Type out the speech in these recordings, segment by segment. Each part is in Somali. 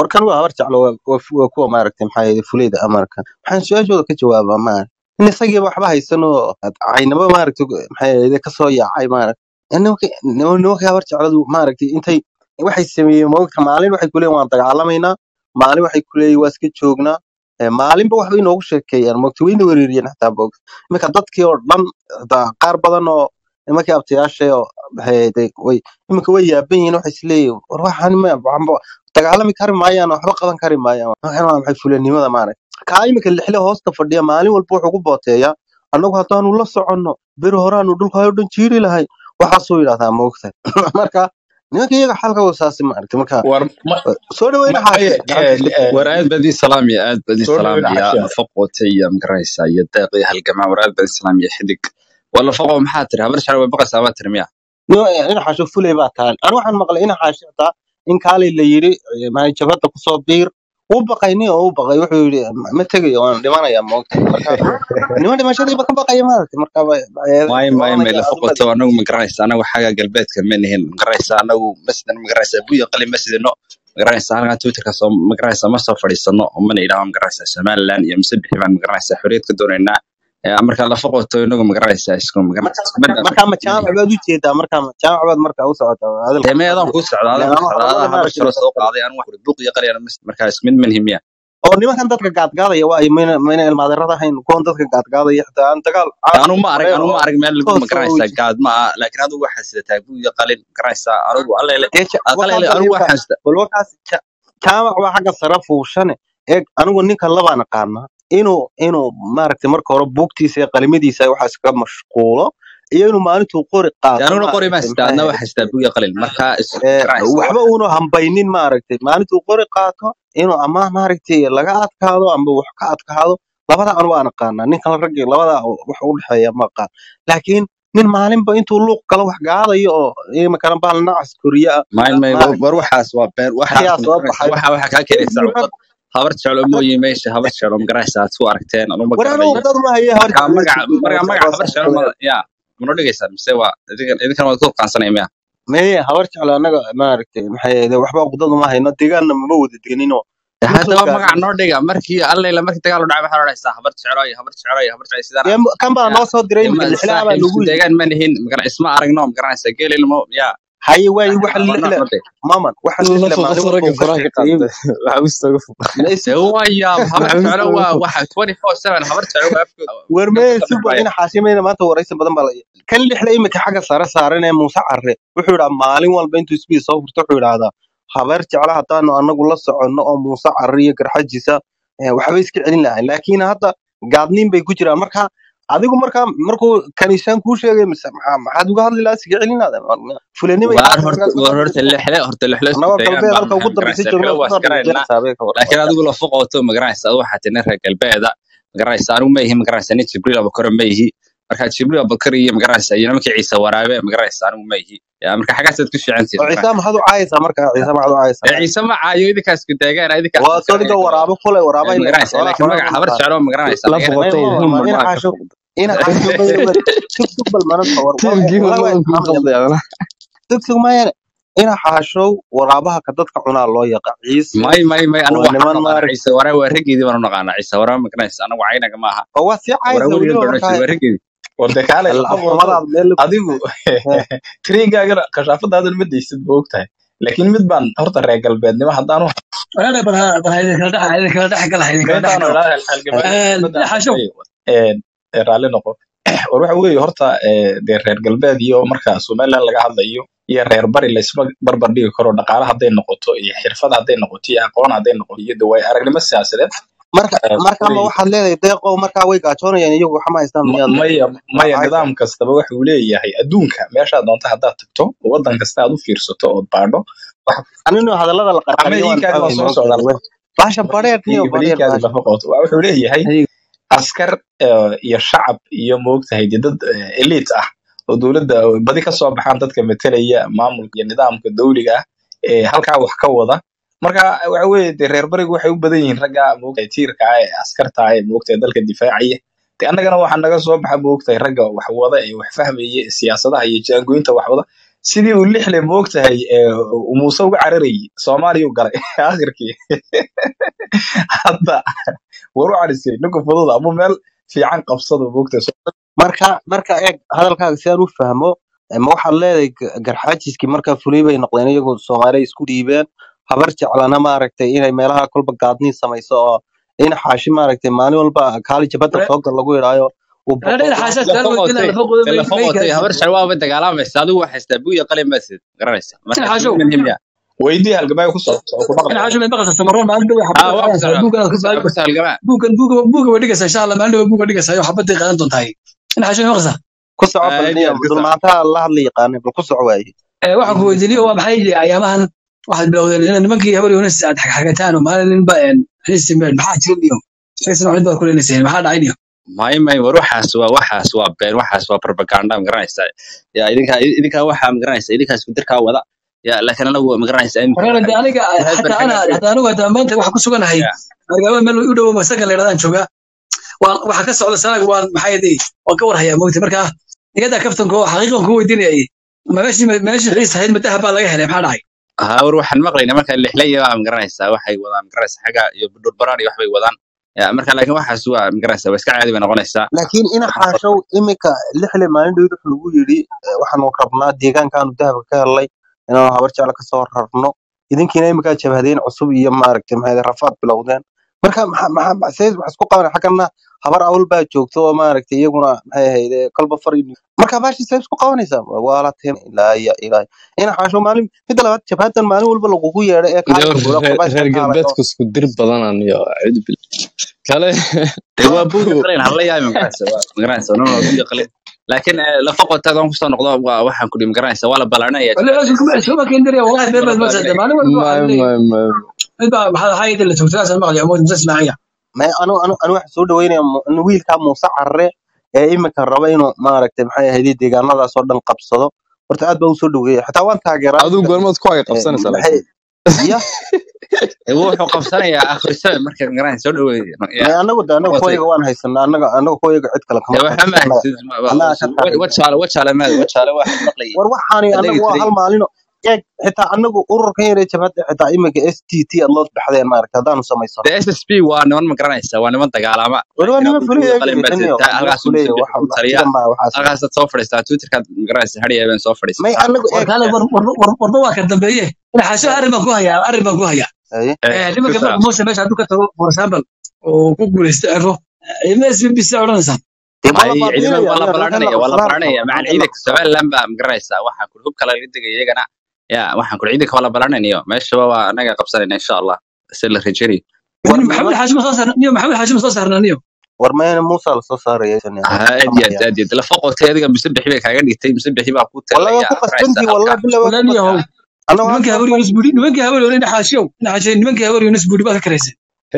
warkan waa habar jeclo waa waa fu- waa kuwa maaragtay maxaa yeelay fuleyda amarka waxaan su-aashooda ka jawaabaa maaragtay in isagiiba waxba haysan oo caynaba maaragtay maxaa yeelay kasoo yaacay maaragtay nimanka nimanka habar jecladu maaragtay intay waxay sameeyeen moogta maalin waxay kuleeyihin waan dagaalamaynaa maalin waxay kuleeyihin waa iska joognaa Eh, maalinba waxbay inoogu sheekeeyaan moogta wayna wereeriyeen xataa moogta iminka dadkii oo dhan hataa qaar badan oo nimankii abtayaasha oo maxay ahayd, way iminka way yaaban yihiin waxay isleeyihin war waxaan ma waxba dagaalami kari maayaan waxba qaban kari maayaan waxaan waa maxay fulanimada maaragtay kaa iminka lixle hoosta fadhiya maalin walba wuxuu ku booteeyaa annagu haddaanu la soconno beri horaanu dhulka oo dhan jiiri lahay waxaasuu yidhahdaa moogta marka nimanka iyaga xalka wasaasi maaragtay marka war ma soo dhaweyna ma xaashe aye gacanta eh, eh, war aad baad ii salaamaya aad baad ii soo dhaweyn salaamaya xasha nafaqoota iyo magaraysa iyo deeq iyo halgamaa war aad baad ii salaamaya xidig war nafaqo maxaa tiri habar shacab way baqaysaa baa tiri miya ina xaasho fulay baa tahan anu waxaan maqlay ina xaasho xitaa in kaalay la yiri maay jabhadda kusoo biir wuu baqay nin oo u baqay wuxuu yidhi ma tegayo waan dhimanayaa moogta marka niman dhimashadiiba ka baqaya maaragtay marka ba- ba- may may may oranaya nafaqoota adiga anagu magaraysa anagu xagga galbeedka ma nihin magaraysa anagu masjidan magaraysa buya qali masjidino magaraysa halkan twitterka soo magaraysa ma soo fadhiisano oo mana idhaahdo magaraysa somaliland iyo mise bixi baan magaraysa xorriyad ka doonaynaa Eh, marka lafaqoto inagu magaraysa isku magaraysa isku mid marka ma jaamac baad u jeedaa marka ma jaamac baad marka u socotaa hadalka dee meedaan kuu socda ileen adaan ku anu socda hadallada adaa habar maaragtay shalo la soo qabsaday qaaday anu wax buuq iyo qali markaa isku mid manhi miya oo nimankan dadka gaadgaadaya waa ay mayna mayna ilmaadeerada ahayn kuwan dadka gaadgaadaya xitaa aan dagaal caadi anu ma arag horeyn anu ma oo arag meel lagu toos oo magaraysa weji gaad ma ah laakiin adigu waxaa sidataa buu iyo qalin magaraysa anigu allele dee ja- qalele wakaas anigu imka waxaan sida bal wakaas ja- jaamac waa xagga sare fuushane eeg anigu ninka labaan aqaanaa inuu inuu maaragtay marka hore buugtiisa iyo qalimadiisa waxaas ka mashquulo iyo inuu maalintuu qori dee qaato aniguna qori ma maaragtay sida maxaa adna ahayd waxaa sidaa buu iyo qalin marka is ee, magaraysa waxba wax uunu hambaynin maaragtay maalintuu qori qaato inuu ama maaragtay laga adkaado ama wax ka adkaado labada anu waan aqaanaa ninkan raggi labada wax u dhexeeya ma aqaan laakiin nin maalinba intuu luuq galo wax gaadayo oo imikana baal nacas koriya ah may may war maaragtay war waxaas waa beer waxaas ayaa soo magaraysa baxay waxa waxa kaa keenaysa Rag- cudad habar jeclo rag- mooyi meesha habar jeclo magaraysa aad ku aragteen anu ma war anu garanayo dad ma haye habar marka jeclo magaca jibriil marka habar magaca jeclo habar jeclo ma saaxiibada ya mana dhigaysaa mise waa idinkan idinkan waad ku qaansanaya miya meye habar jeclo annaga maaragtay maxay ahayd waxba uqdad uma hayno deegaanna mama wada deganinoo De ma soo haddaba magaca gaadhin noo dhiga markii alleyla markii dagaal u dhacay waxaa odhanaysaa habar jeclo iyo habar jeclo iyo habar jeclo sidaan dee ah kan baa ya noo soo diray dee imika ma lixlaha baa saaxiib lagu isku yidhi deegaan ma nihin magara isma aragno magaranaysaa geelilmo ya haye waaye yani waxa waa nooc lixle noo dhig maman waxa lixle nafaqo maalin ragga walba uu ka faraha ka sheekeeyey qaada maxaa usta uga fuqa maysi dee waya habar maxaa jeclo usta uga waa fuqa waxa twenty four seven habar jeclo waa afkooda war afka meye ka si dhexmaya ina xaashimayna maanta waraysi badan baa la kan lixle imika xagga sare saaran ee muuse carre wuxuu yidhaa maalin walba intuu isbiis soo furto wuxuu yidhaahdaa habeer jecla haddaanu anagu la soconno oo muuse carre iyo garxajiisa eh, waxba iska celin lahayn laakiin hadda gaadniin bay ku jiraan marka adigu markaa markuu kaniisaan kuu sheegay mise maxaa maxaad uga hadli lahaa iska celinaada fulanima iyo waar waxaas horta markaas war horta lixle horta lixle isku annagoo deegaan galbeed baan halka nahay ugu dambaysa magaranaysaa joogna kale waa kusoo iskaraynaa dhigajara saabee ka waran laakiin adigu la foqoto magaranaysa adu waxaa tina reer galbeeda magaranaysa anigu ma ihi magaranaysa nin jibriil abukar ma ihi marka jibriil abukar iyo magaranaysa iyo nimankii ciise waraabe magaranaysa anigu ma ihi Ya, marka xaggaasaad ku fiicantihin oo ciise maxaad u caayaysaa marka ciise maxaad u ee caayaysaa ciise ma caayo idinkaas ku deegaan idinkaas waa soo dhiga magaranaysa waraabo kule waraabo ee ila magaranaysa xoolaha laakiin xoolaha magaca ma habar naqaan jeclo magaranaysa la laga may foqotay ma human ma ina maa ka xaasho foqda ina xaasho bayba sug sug bal mananta war war tiimkii walahi waa human kuu ismaamaya qalday adana sug sug mayane ina xaashow waraabaha ka dadka cunaa loo yaqa ciise may may may anigu waa waxaan niman naqaanaa maarag ciise waraa waa raggeedii baan u naqaanaa ciise waraa magaranaysa anigu caynaga maaha oo waa sii waraa caayaysa weligeed weliba baan odhan markaa jiray waa raggeedii warde kaale al- lafaqooto afxumadaad meel la adigu eh, tirigaagana kashaafadaadan ma deysid ma ogtahay laakiin mid baan horta reer galbeednimo haddaanu walaal bal bal haydi kala dhex haydi kala dhex gal haydi kala dhex meentaanu galo ilaa halgamaa ee madaan xashow raalli noqo war waxa weeye horta ee, dee reer galbeed iyo marka somaliland laga hadlayo iyo reer bari laysma barbar dhigi karo dhaqaale hadday noqoto iyo xirfad hadday noqoto iyo aqoon hadday noqoto iyo dawaay aragnimo siyaasadeed marka ee, marka ma way waxaad leedahay deeqow markaa way gaajoonayaan iyagu waxma haystaan ma- miyaad maya waa maya caayaysaa nidaam kastaba waxa uu leeyahay adduunka meeshaad doonto haddaad tagto waddan kasta aad u fiirsato ood baadho wax- aninu hadallada la ama qarqariyo waan iinkaadi waan fahmay soo ma ogtahay socdaa baasha bareer niyo bareer baliinkaadi baasha lafa qoto waa wuxuu leeyahay adiga askar eh, iyo shacab iyo moogtahay dee dad eh, elite ah oo dowladda oo badi ka soo baxaan dadka metelaya maamulka iyo nidaamka dowliga ah ee halkaa wax ka wada marka waxa weeye dee reer barigu waxay u badan yihiin ragga moogtahay tiirka ah ee askarta ah ee moogtahay dalka difaacaya de annagana waxaa naga soo baxa moogtahay ragga wax wada ee wax fahmaya ee siyaasadaha iyo jaangooyinta wax wada sidii uu lixle moogtahay ee, uu muuse uga cararayay soomaaliya u galay akhirkii hadda war u carisay ninka fudud ama meel fiican qabsado moogtahay marka marka eeg hadalkaaga si aan u fahmo ma waxaad leedahay g- garxaajiskii markaa fulay bay noqdeen iyagoo soomaaliya isku dhiibeen habar jeclana maaragtay inay meelaha kolba gaadniin samayso oo in xaashi maaragtay maalin walba kaali jabada soo gal lagu yidhaayo uu reer boqol xaasha la su'aal weydiinaa foqotay lafa la qodo may may foqotay habar gaarsiin shar waaba dagaalamaysa adigu waxaa haystaa buuya qalin basid garanaysa in marka xaashow isma muhiim ya weydii halgamaayo ku socota oo ku in maqlaya xaashow may maqlaysaa samaroon maalin dhow ha xabadda waa ku qaadanaysaa buugan aad ku sal ku sal halgamaa buugan buuga buuga way dhigaysaa insha allah maalin dhow buuga dhigaysaa oo xabadday qaadan doontaa in xaashow may maqlaysaa ku soco aad iyo balniya aad ku sal dulmaantaha la hadla yaqaanay bal ku soco waaye Eh, waxaan ku weydiinay waa maxay yihi ayaamahan waxaad bilowdeen in nimankii habar yunis aad xagxagataan oo maalin ninba xisimeen maxaa jirin iyo sheegsan waxid baad ku leenayseen maxaa dhacay iyo may may war waxaas waa waxaas waa been waxaas waa propaganda ma garanaysa ya idinka idinka waxaa ma garanaysa idinkaa isku dirkaa wada ya laakiin anagu ma garanaysa in wareer de aniga waxay xataa ana barxanaysay xataa anigu hataa maanta waxaan ku suganahay ya magaalada meel u dhow masakan la yidhahdaan joogaa waan waxa ka socda sanaag waan maxay yidhi waan ka warhayaa mogta marka iyada kaftanka oo xaqiiqan ku weydiinayay ma meeshii meeshii xiis ahayd madaha baa laga helay maxaa dhacay ha war waxaan maqlaynaa marka lixlaya waa ma garanaysaa waxay wadaan ma garanaysa xagga iyo budhur baraan iyo waxbay wadaan ya marka laakiin waxaas waa ma garanaysa waa iska caadi bay noqonaysaa laakiin ina xaashow iminka lixle maalin dhow wuxuu lagu yidhi eh, waxaanu rabnaa deegaankaanu dahabka ka helnay inaanu habar jecla kasoo rarno idinkiina iminkaa jabhadeen cusub iyo maaragtay maxay rafaad bilowdeen marka maxaa maxaa maxaa- see wax isku qabanay xaggana habar awal baa joogto oo maaragtay iyaguna maxay ahayd eh, kolba far iyo- marka baashi see isku qabanaysaa waa la teen ilaa iyo ilaa ina xaashow maalin midda labaad jabhadan maalin walba lagugu yeedho ee Iyo kaalka gula reer qurbaashka reer kaalayo galbeedku isku dir badanaan iyo cidbil kale dee waa buuga qalin hala yahay ma garanaysa waa ma garanaysa no no buuga qalin laakiin eh, lafa qotaadaan kusoo noqdo waa waxaan ku dhihi ma garanaysa waa la balaarinaya wala cusub kuma isuma keendiraya wallahi been waa la baad maasada balaarinaya maalin walba ma waxaan ma leeyahay ma mid baa maxaa maxaa yidhi la joogtay asal maqlaya mood musa ismaaciya ma anu anu anu waxaan soo dhaweynaya mu- in wiilkaa muuse carre ee iminka raba inuu maaragtay maxay ahayd deegaanadaas oo dhan qabsado horta aad baa u soo dhaweeya xitaa waan taageeraa adigu ninkan goormaad ku haga eh, qabsanaysaa maxay laakiin ya Eh, wuxuu qabsanayaa akhriso marka ma garanaysa soo dhaweey ya ma anagu de anaga qotay kuwayaga waan haysanaa anaga anaga kuwayaga cid kale kama dee waxa ma qabto haysid annaga ka taageera wajaale wajaale maad wajaale waxaan maqlayay war waxaani adagi anagu waa tiray hal maalino eeg xitaa anagu ururkan yare jabhadda xitaa iminka s t t aad loo baxdeen maaragta haddaanu samaysano de ssp waa niman ma garanaysa waa niman dagaalama wali waa laakiin nima hadduu buuga fuleya qalin baad gidaniyo sidataa nima halkaas fuleya musabix waxa ku taliya sidan baa waxaas halkaasaad soo fadhiistaa twitterkaad ma garanaysa hadhiya habeen soo may fadhiisataa anagu war eeg kaale war war war warba waa ka dambeeye ina xaasho arrin baan ku hayaa arrin baan ku hayaa haye Eh, Eh, nimanka kusa marka muuse meesha hadduu ka tago for example oo ku guuleysto ero ima s b b c odhanaysaa dee waa la may ciidamada baabiinaya waa la aniga nimankan la balaarinaya waa la qabsanaa la balaarinaya rabo macaan nimankan la ciidanka qabsanaa somaliland baa ma garanaysaa waxaan kuli hub kale laga degaya iyagana ya waxaan kuli ciidanka waa la balaarinaya meeshaba waa anaga qabsanayna insha allah si la rajaynayo war nin maxamed niman xaashim soo saarna niyo maxamed xaashim soo saarnaa niyo war mayna muusa la soo saaraya aad iyo aad aad iyo aad lafa qotay adiga musabixi bay kaaga dhigtay musabixi baa ku والله talaya waa ku ma garanaysa qasbantii والله halka bila waa ku walaal yahow qasban annagu nimankii halkaa habar yunus buuri nimankii habar yunus ina xaashiyow ina xaashiyow nimankii habar yunus buuri baad ka karaysay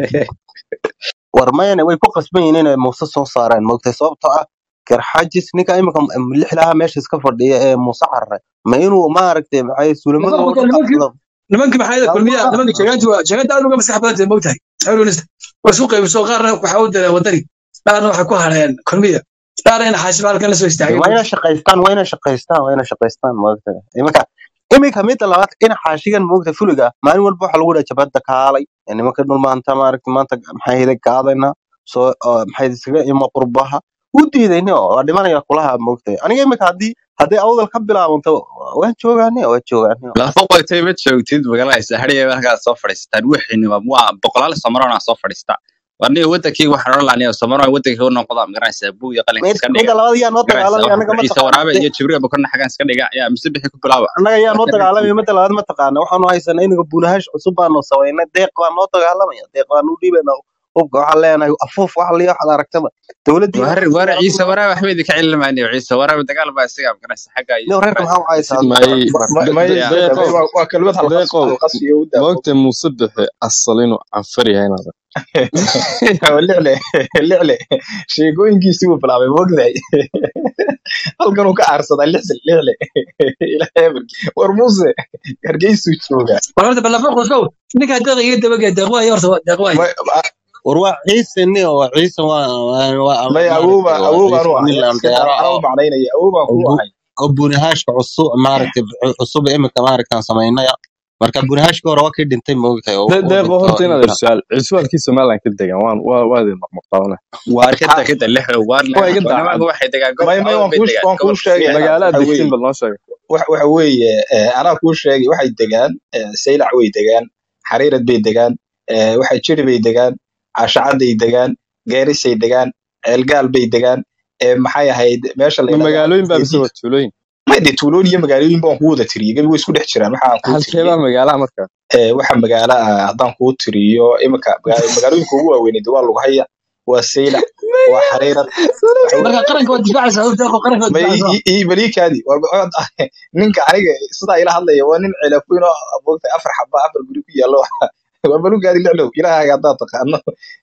war mayna way ku qasban yihiin inay muuse soo saaraan moogtay sababtoo ah garxajis ninka imika lixlaha meesha iska fadhiya ee muuse carre ma inuu maaragtay maxay suulamada lama oo qoto dhan nimankii qabsado nimankii maxaa yada yaa kulmiya ma nimankii jeegaanti waa jeegaanti aad uga maskax badan tahay moogtahay habar yunus waa isku qaybiso qaarna waxaa u direen wadani qaarna waxay ku hareen kulmiya qaarna ina xaashim halkan la soo istaagay waa inay shaqaystaan waa inay shaqaystaan waa inay shaqaystaan moogtay imika imika midda labaad ina xaashigan moogta fuliga maalin walba waxa lagu dhaha jabadda kaalay ee nimanka dhul maanta maaragtay maanta maxay hida gaadayna soo oo maxay iskaga imo qurbaha u diidayni oo waa dhimanaya kulaha moogtay aniga imika haddii hadday awdal ka bilaabanto waan joogaane waan joogaane lafa qotay ma joogtid ma garanaysa hadhiya halkaad soo fadhiisataan wixiinima waa boqolaal samarona soo fadhiista warniga wadankii waxaan odhan lahaa samaroon wadankii u noqda ma garanaysa buug iyo qalinka mid iska midda dhiga labaad yaa noo ma garanaysa dagaalamaya waxaan annaga ku ma ciise taqaana waraabe de iyo jibriil bakona xaggan iska dhiga yaa musabixi ku bilaaba annaga yaa noo iska dagaalamaya dhigtiin midda labaad ma taqaana waxaanu haysanaa inaga buulahash cusub baanu samaynay deeq baa noo dagaalamaya deeq baanu dhiibaynaa hubka waxaan leenahay afuuf wax liya waxaad aragtaba dowladdiina war xasan war iyo ciise cabdullah waraabe waxba idinka cilmaaniyo ciise waraabe dagaal baa isaga ma garanaysa xagga iyo nin ma reerka garanaysa maxaa u haysaa may adigu Ma- may de- ya deeqow waa waa kelmad halqas deeqow halqas iyo u daa maogta muuse bixe asal inuu canfar yahay inaad licle licle sheekooyinkiisii buu bilaabay mogdahay halkan uu ka aarsadaa lixle licle ilaahay amarkii war muuse hargeysuu joogaa war horta balafa qosow ninkaa deeq iga dabagee deeq waaye horta deeq waaye May- a- war waa ciise ni oo ciise waa waa waa may awowba maaragtay waa awowbaan ciise u ahay nin la iska andeero anaa u oo macnaynaya awowbaan kuu abu ahay oo bunihashka cusub maaragtay cusub imika maaragtaan samaynaya marka bunihashka hore waa kii dhintay moogtahay oo De- uu deeqo dhinto horta inaad imika su-aal cusbaalkii somaliland ka degan waan waa waa idin maqmaqaabana waar ka ha da kada lixdo waar waa iga nimanka daacad waxay degaan may gobolka may awal waan bay kuu degaan waan kuu gobolka sheegaya siyaad magaalaad waxa degtiin weeye bal noo sheega waxa waxa weeye eh, anaa kuu sheegay waxay degaan eh, saylac way degaan xariirad bay degaan eh, waxa jiri bay degaan caashacaday degaan geerisay degaan ceelgaal bay degaan eh, maxay ahayd meesha la ma yidhahdo magaalooyin baa bise geediid waa tuulooyin may de tuulooyin iyo magaalooyin baan kuu wada tiriyey gebi way isku dhex jiraan waxa aan kuu halkee tiriyey baa magaalaha markaa eh, waxa magaalo ah haddaan kuu tiriyo imika maga- magaalooyinka ugu waaweyned waa lughaya waa saylac waa xariirad waxa marka qaranka waa difaacaysaa horta deeqo qaranka waa ma difaacaysaa balikaadi ninka aniga sidaa ila hadlaya waa nin cilaafweyn oo moogtay afar xaba afar guri ku yaallo waa balugaadi lixlow ilaahaga haddaad taqaano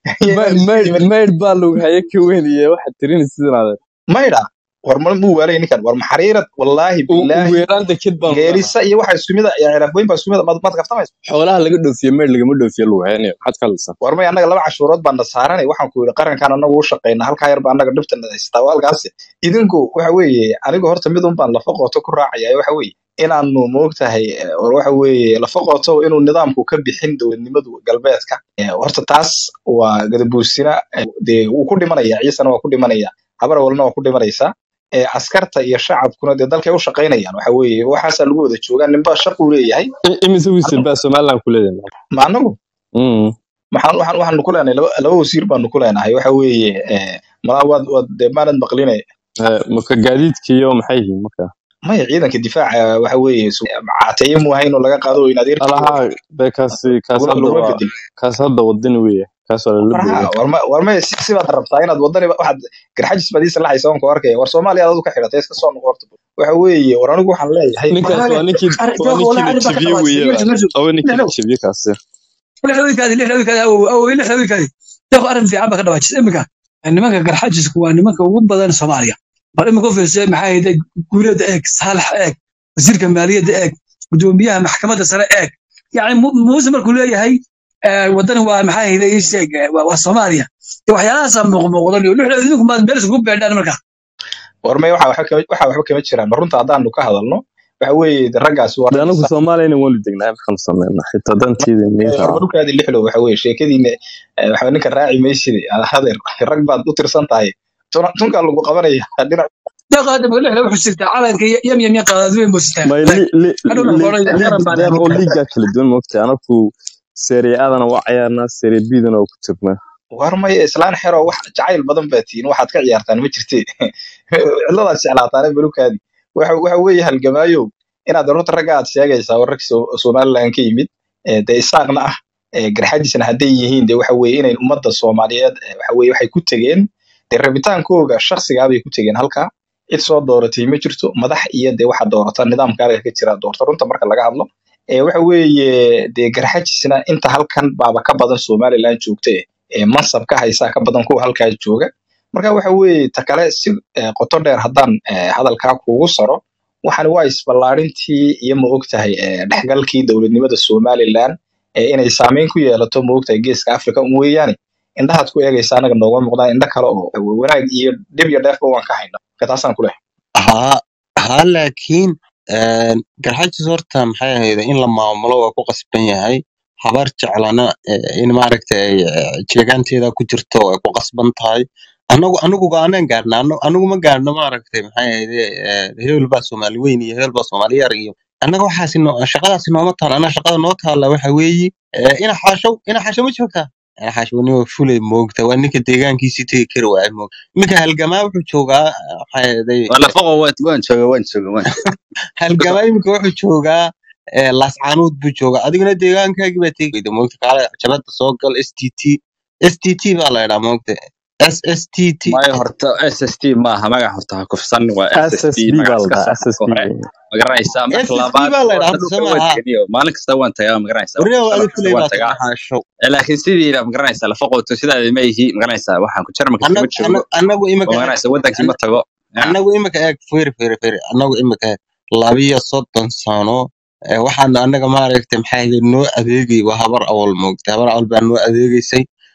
maydh maydh baa lagu haye ka weyn iyo waxaad tirini sidan adeer maydha war ma muu waalay ninkan war maxariirad wallaahi ugu bilaahi yaraan deked baan leenahay geerisa iyo waxa isku mid ah iyo cilaafweyn baa isku mid ah maad maad kaftamaysa xoolaha laga dhoofiye maydh lagama dhoofiye lagu hayanayo maxaad ka hadlaysaa war may annaga laba cashuurood baan na saaranay waxaan ku yidhi qarankan annagu u shaqayna halkaa yar baa annaga dhibta na haystaa waa halkaasi idinku waxa weeye anigu horta mid un baan lafa qooto ku raacaya waxa weeye inaanu moogtahay eh, war waxa weeye lafa qooto inuu nidaamku ka bixin dowladnimadu galbeedka Eh, horta taas waa gadabuusina eh, dee wuu ku dhimanaya ciisana waa ku dhimanaya habar walna waa ku dhimanaysaa Eh, askarta iyo shacabkuna dee dalkay u shaqaynayaan waxa weeye waxaasaa lagu wada joogaa ninba shaquu leeyahay I- imise wiisir baa somaliland ku leedahay ma anagu Mm. maxaan waxaan waxaanu ku leenahay laba laba wasiir baanu ku leenahay waxa weeye eh, malaa waad waad dee maanad maqline Eh, marka gaadiidka iyo maxay yihiin marka maya ciidanka difaaca waxa weeye su- caateeye mu ahayn oo laga qaado in adeerkii alaha de kaasi kaas laguma hadda laguma waa bedel kaas hadda wadani weeye kaas waa lala warha boogay warma warma si si baad rabtaa inaad wadani waxaad garxajis baad ii salaxaysa waan ku arkaya war soomaaliya aad ka xidhatay iska soo noqo horta waxa weeye war anigu waxaan leeyahay ninkaas walahi waa ninkii waa deeqo walahi ninkii la arrin baa ka jabiye dhawaatay weeye meesha meesha laba ninkii la lixlow jabiye kaasi lixlowikaadi lixlowikaadi awow awow lixlowikaadi deeqo arrin fiican baa ka dhawaajisa imika nimanka garxajisku waa nimanka ugu badan soomaaliya bal imika u fiirsay maxaa hayday guuleeda eeg saalax eeg wasiirka maaliyadda eeg gudoomiyaha maxkamadda sare eeg yani Mu- muuse markuu leeyahay eh, wadani waa maxaa hayday ii sheeg eh, waa waa soomaaliya iyo waxyaalahaasa muuqmuuqdan iyo lixlow idinku maad meel isugu beedhaan marka war may waxa waxba kama waxa waxba kama jiraan ma runta haddaanu ka hadalno waxa weeye de raggaasi waa de rag anagu isa soomaaliyana waanu degnaa maxaan sameynaa xitaa dantiida ninka war balukaadi lixlow waxa weeye sheekadiina eh, waxa ninka raaci maysid hadeer rag baad u tirsan tahay Tuna- tunkaa lagu qabanaya dhinac deeqo hadda ma lixlow wuxuu sirtaa calanka yam yam yam qaadaadweyn buu sirtaa may li li hadhowna li qoray liig qaran baan deeq oo ahay liigaa kala duwan moogtay anaku serie adana waa cayaarnaa serie bidana waa ku jirnaa war maya islaan xero wax jacayl badan baa tihiin waxaad ka ciyaartaan ma jirtee cidladaad jeclaataane balukaadi waxa waxa weeye halgamaayow inaad runta ragga aad sheegaysaa war rag So- somaliland ka yimid ee dee isaaqna ah ee garxajisna hadday yihiin dee waxa weeye inay ummadda soomaaliyeed ee waxa weeye waxay ku tegeen dee rabitaankooga shakhsigaa bay ku tegeen halkaa cid soo dooratay ma jirto madax iyo dee waxa doorata nidaamka halka ka jira doorta runta marka laga hadlo ee waxa weeye dee garxajisna inta halkan baaba ka badan somaliland joogta eh, ee mansab ka haysaa ka badan kuwa halkaa jooga marka waxa weeye ta kale si eh, qoto dheer haddaan eh, hadalkaa kuugu saro waxani waa isballaarintii iyo ma ogtahay eh, dhexgalkii dowladnimada somaliland ee inay saameyn ku yeelato ma ogtahay geeska africa un weeyaane indhahaad ku eegaysa anaga nooga muuqdaan indho kale oo wanaag iyo dhib iyo dheefba waan ka hayna marka taasaan ku lehay ها ها laakiin een, garxajis horta maxay ahayd in la maamulo waa ku qasban yahay habar jeclana eh, in maaragtay ay, eh, jeegaanteeda ku jirto ay ku qasban tahay anagu anigu go'aanaan gaarna Ano- anigu ma gaarno maaragtay maxay ahayd eh, hebel baa soomaali weyn iyo hebel baa soomaali yar iyo annaga waxaasi no, shaqadaasi nooma taala annaga shaqada noo taala waxa weeye eh, ina xaashow ina xaasho ma joogtaa ina xaasho nin waa fulay moogta waa ninka deegaankiisii tegi kari waaya moogta ninka halgamaa wuxuu joogaa eh, maxay ahayd wala foqo waan waan jooga waan jooga waan halgamaa iminka wuxuu joogaa eh, laascaanood buu joogaa adiguna deegaankaagii baa tegi weyda moogta kaale jabada soo gal s t t s t t baa la idhaa moogta s s t t maayo horta SST maaha magac horta ha kufsan waa SST ssb baa magac la iska dhahaa sax ssb hore ma garanaysaa marka ssb labaad baa la idhaa horta horta dhulka soo waan maaha teganiyo maalin kasta waan tagaa ma garanaysaa waryaa sanad adi kasta fulay waan baa tagaa tahay xaashow Eh, laakiin sidii ma garanaysaa lafa qooto sidaada ma ihi ma garanaysaa waxaan ku jarmalka iskama Anag- joogo anag- anagu oo imika ma eeg garanaysaa wadankii ma an- tago Ya. anagu imika eeg firi firi firi anagu imika eeg labiyo soddon sano eh, waxaana anaga maaragtay maxay ahayd noo adeegay waa habar awal moogta habar awal baa noo adeegaysay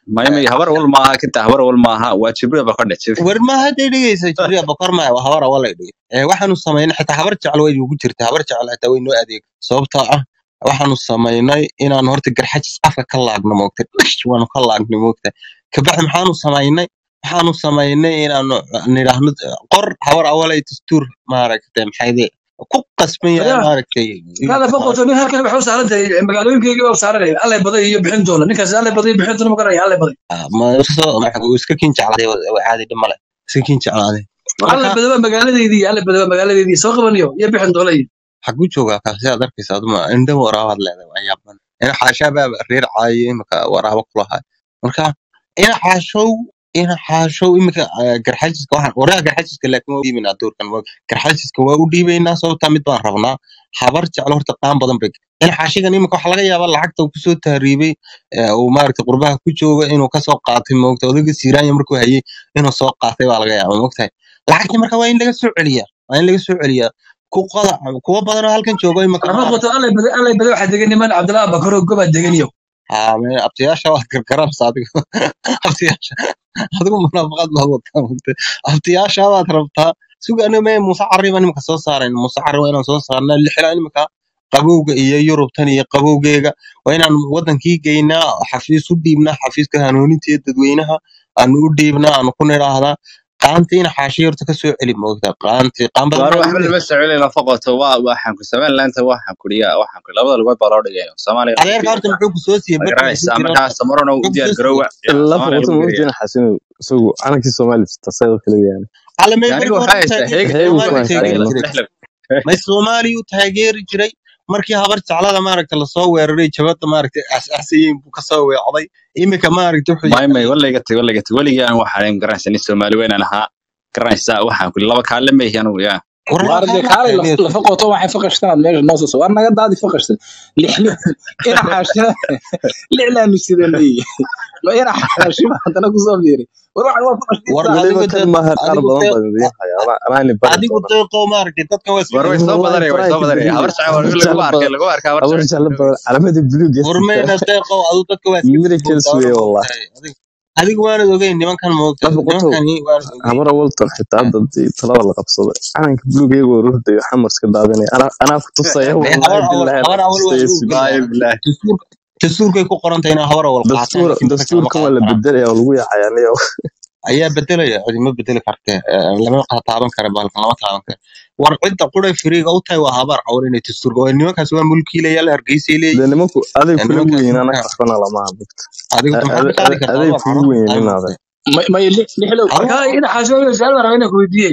maymay habar wal maaha kinta habar wal maaha waa jibriil ba ka dhacay war ma hadday dhegeysa jibriya bokor maya waa habar awalay dhigay ee waxaanu samaynay xitaa habar jecel way ugu jirta habar jecel xitaa way noo adeeg sababtoo ah waxaanu samaynay inaanu horta garxajis afka ka laagno moogta dhish waanu ka laagnay moogta kabacdi maxaanu samaynay waxaanu samaynay inaanu nidhaahno qor habar awalay dastuur maaragtay maxayde ku qasban yahay Walaal, maaragtay هذا فقط nin halkan waxay u saaran tahay magaalooyinkayga waa saaranay allay baday iyo bixin doona ninkaas allay baday iyo bixin doona ma garanaya allay baday Ah, ma soo ma- wuu iska kin jeclaaday waa caadi dhib male iska kin jeclaaday allay marka baday waa magaaladeydii allay baday waa magaaladeydii soo qabanayo iyo bixin doona iyo xaguu joogaa kaasi aad arkaysa aduma indha waraabaad leedahay waa yaaban ina xaashaabaa reer caayay imika waraabo kulahay marka ina xaashow ina xaashow imika ah, garxajiska waxaan waraa garxajiska laakiin waa u dhiibaynaa doorkan waa- garxajiska waa u dhiibaynaa sababtaa mid baan rabnaa habar jeclo horta qaan badan bay ina xaashigan imika waxaa laga yaabaa lacagta uu kusoo tahriibay ee uu maaragtay qurbaha ku jooga inuu kasoo qaatay moogta odayga siiraanya markuu hayay inuu soo qaatay baa laga yaabaa moogtahay lacagtii marka waa in laga soo celiyaa waa in laga soo celiyaa ku qoda kuwa badan oo halkan joogo imika ama maaragtay qoto allay baday allay baday waxaa degan niman cabdillah bakaro gobaa degan iyo haa me- abtiyaasha waad gargaranaysa adigu abtiyaasha adigu munaafaqad baad wataa mugta abtiyaasha baad rabtaa suga aniga me muuse carri baan imika soo saarayn muuse carri waa inaan soo saarnaa lixilaa imika qabowga iyo yurubtan iyo qabowgeega waa inaan wadankii geynaa xafiis u dhiibnaa xafiiska hanuuninta iyo dadweynaha aanu u dhiibnaa aanu ku nidhaahdaa qaantiina xaashiya horta kasoo celi moogta qaanti qaan badan waar baa waxba lagu lama socolayna faqoto waa waxaan ku samayn laanta waxaan kuriya waxaan ku labada lugood baa loo dhigay soomaaliya lagu adeerka horta fiiriyaa muxuu ku soo siiyey ma barta muxuu garanaysaa jira markaa samarona u muxuu ku diyaar soo siiyey garoowa yaa la soomaaliya foqoto lagu ma fiiriyaa ogtiin xasinu isagu calankii soomaali tasayda kale weeyaan alle may aniga markii hore waxaa u haysta taageeri heeg heegu jiray heeg ku soomaaliya ku taageeri haysta jiray may soomaaliya u taageeri jiray markii habar jeclada maaragta lasoo weeraray jabada maaragta asaasiyiin buu kasoo weecday imika maaragta wuxuu may may yahay walayga tag walayga tag weligii aan waxaan garanaysaa nin soomaali weynaan ahaa garanaysaa waxaan ku laba kaale ma ihi anigu yaa waraa waar dee kaa kaalay taageeri lafa qoto waxay faqashtaan meesha noo soo war naga daadi faqashtan lix lix ina xaashina lixlaanu sidanay ma ina xaashima haddana kusoo fiiri war waxan waa faqashtii war saa adigu weliba de kan maaha qaar adigu badan de baan idiin haya anaa anaani bari adigu doona deeqo maaragta dadkan waa isku war way dhow soo wallahi badanaya way faraha soo ka badanaya badiyo habar jacay habar lagu jeclo arkay badan lagu arkay habar habar jacay jeclo badan calamadii buluug ee warmayna sita deeqo adigu dadka waa iska miracles fogtaa weeye ma wallahi ogtahay adigu adigu waanad ogeyn nimankan moogta la foqoto nimankani waanad ogeyn habar awaltan xitaa hadda hadii talada la qabsado calanka buluug iyagoo rurdayo xamarska daadinaya anaa anaa ku tusaya dee wallahi habar awal billahi habar anaa awal waa tusaya lagu suga wallaahi ogyahay bilaahi dastuurka dastuurkay ku qorantahay inay habar awal qaataan dastuur laakiin dadka lama dastuurkan waa qaadan la karaan bedelaya oo lagu yaacaya aniga ayaa bedelaya cidi ma bedeli karte Eh, lama qa- taaban kara baalkan lama taaban kara war cidda quray firiiga u tahay waa habaar cawar inay dastuurka waa nimankaas waa mulkiilayaal hargeysay dee leeyihiin nimanku aday Eh, kula nimankaas weyn anaga marka waxbana lama hadlito adigu de maxaad ka qaadi kartaa aday waa kugu caro weyn ay inaada moogtay may may lix lixlow habar marka ina xaashooyo su'aal baan rabaa inaan ku weydiiyey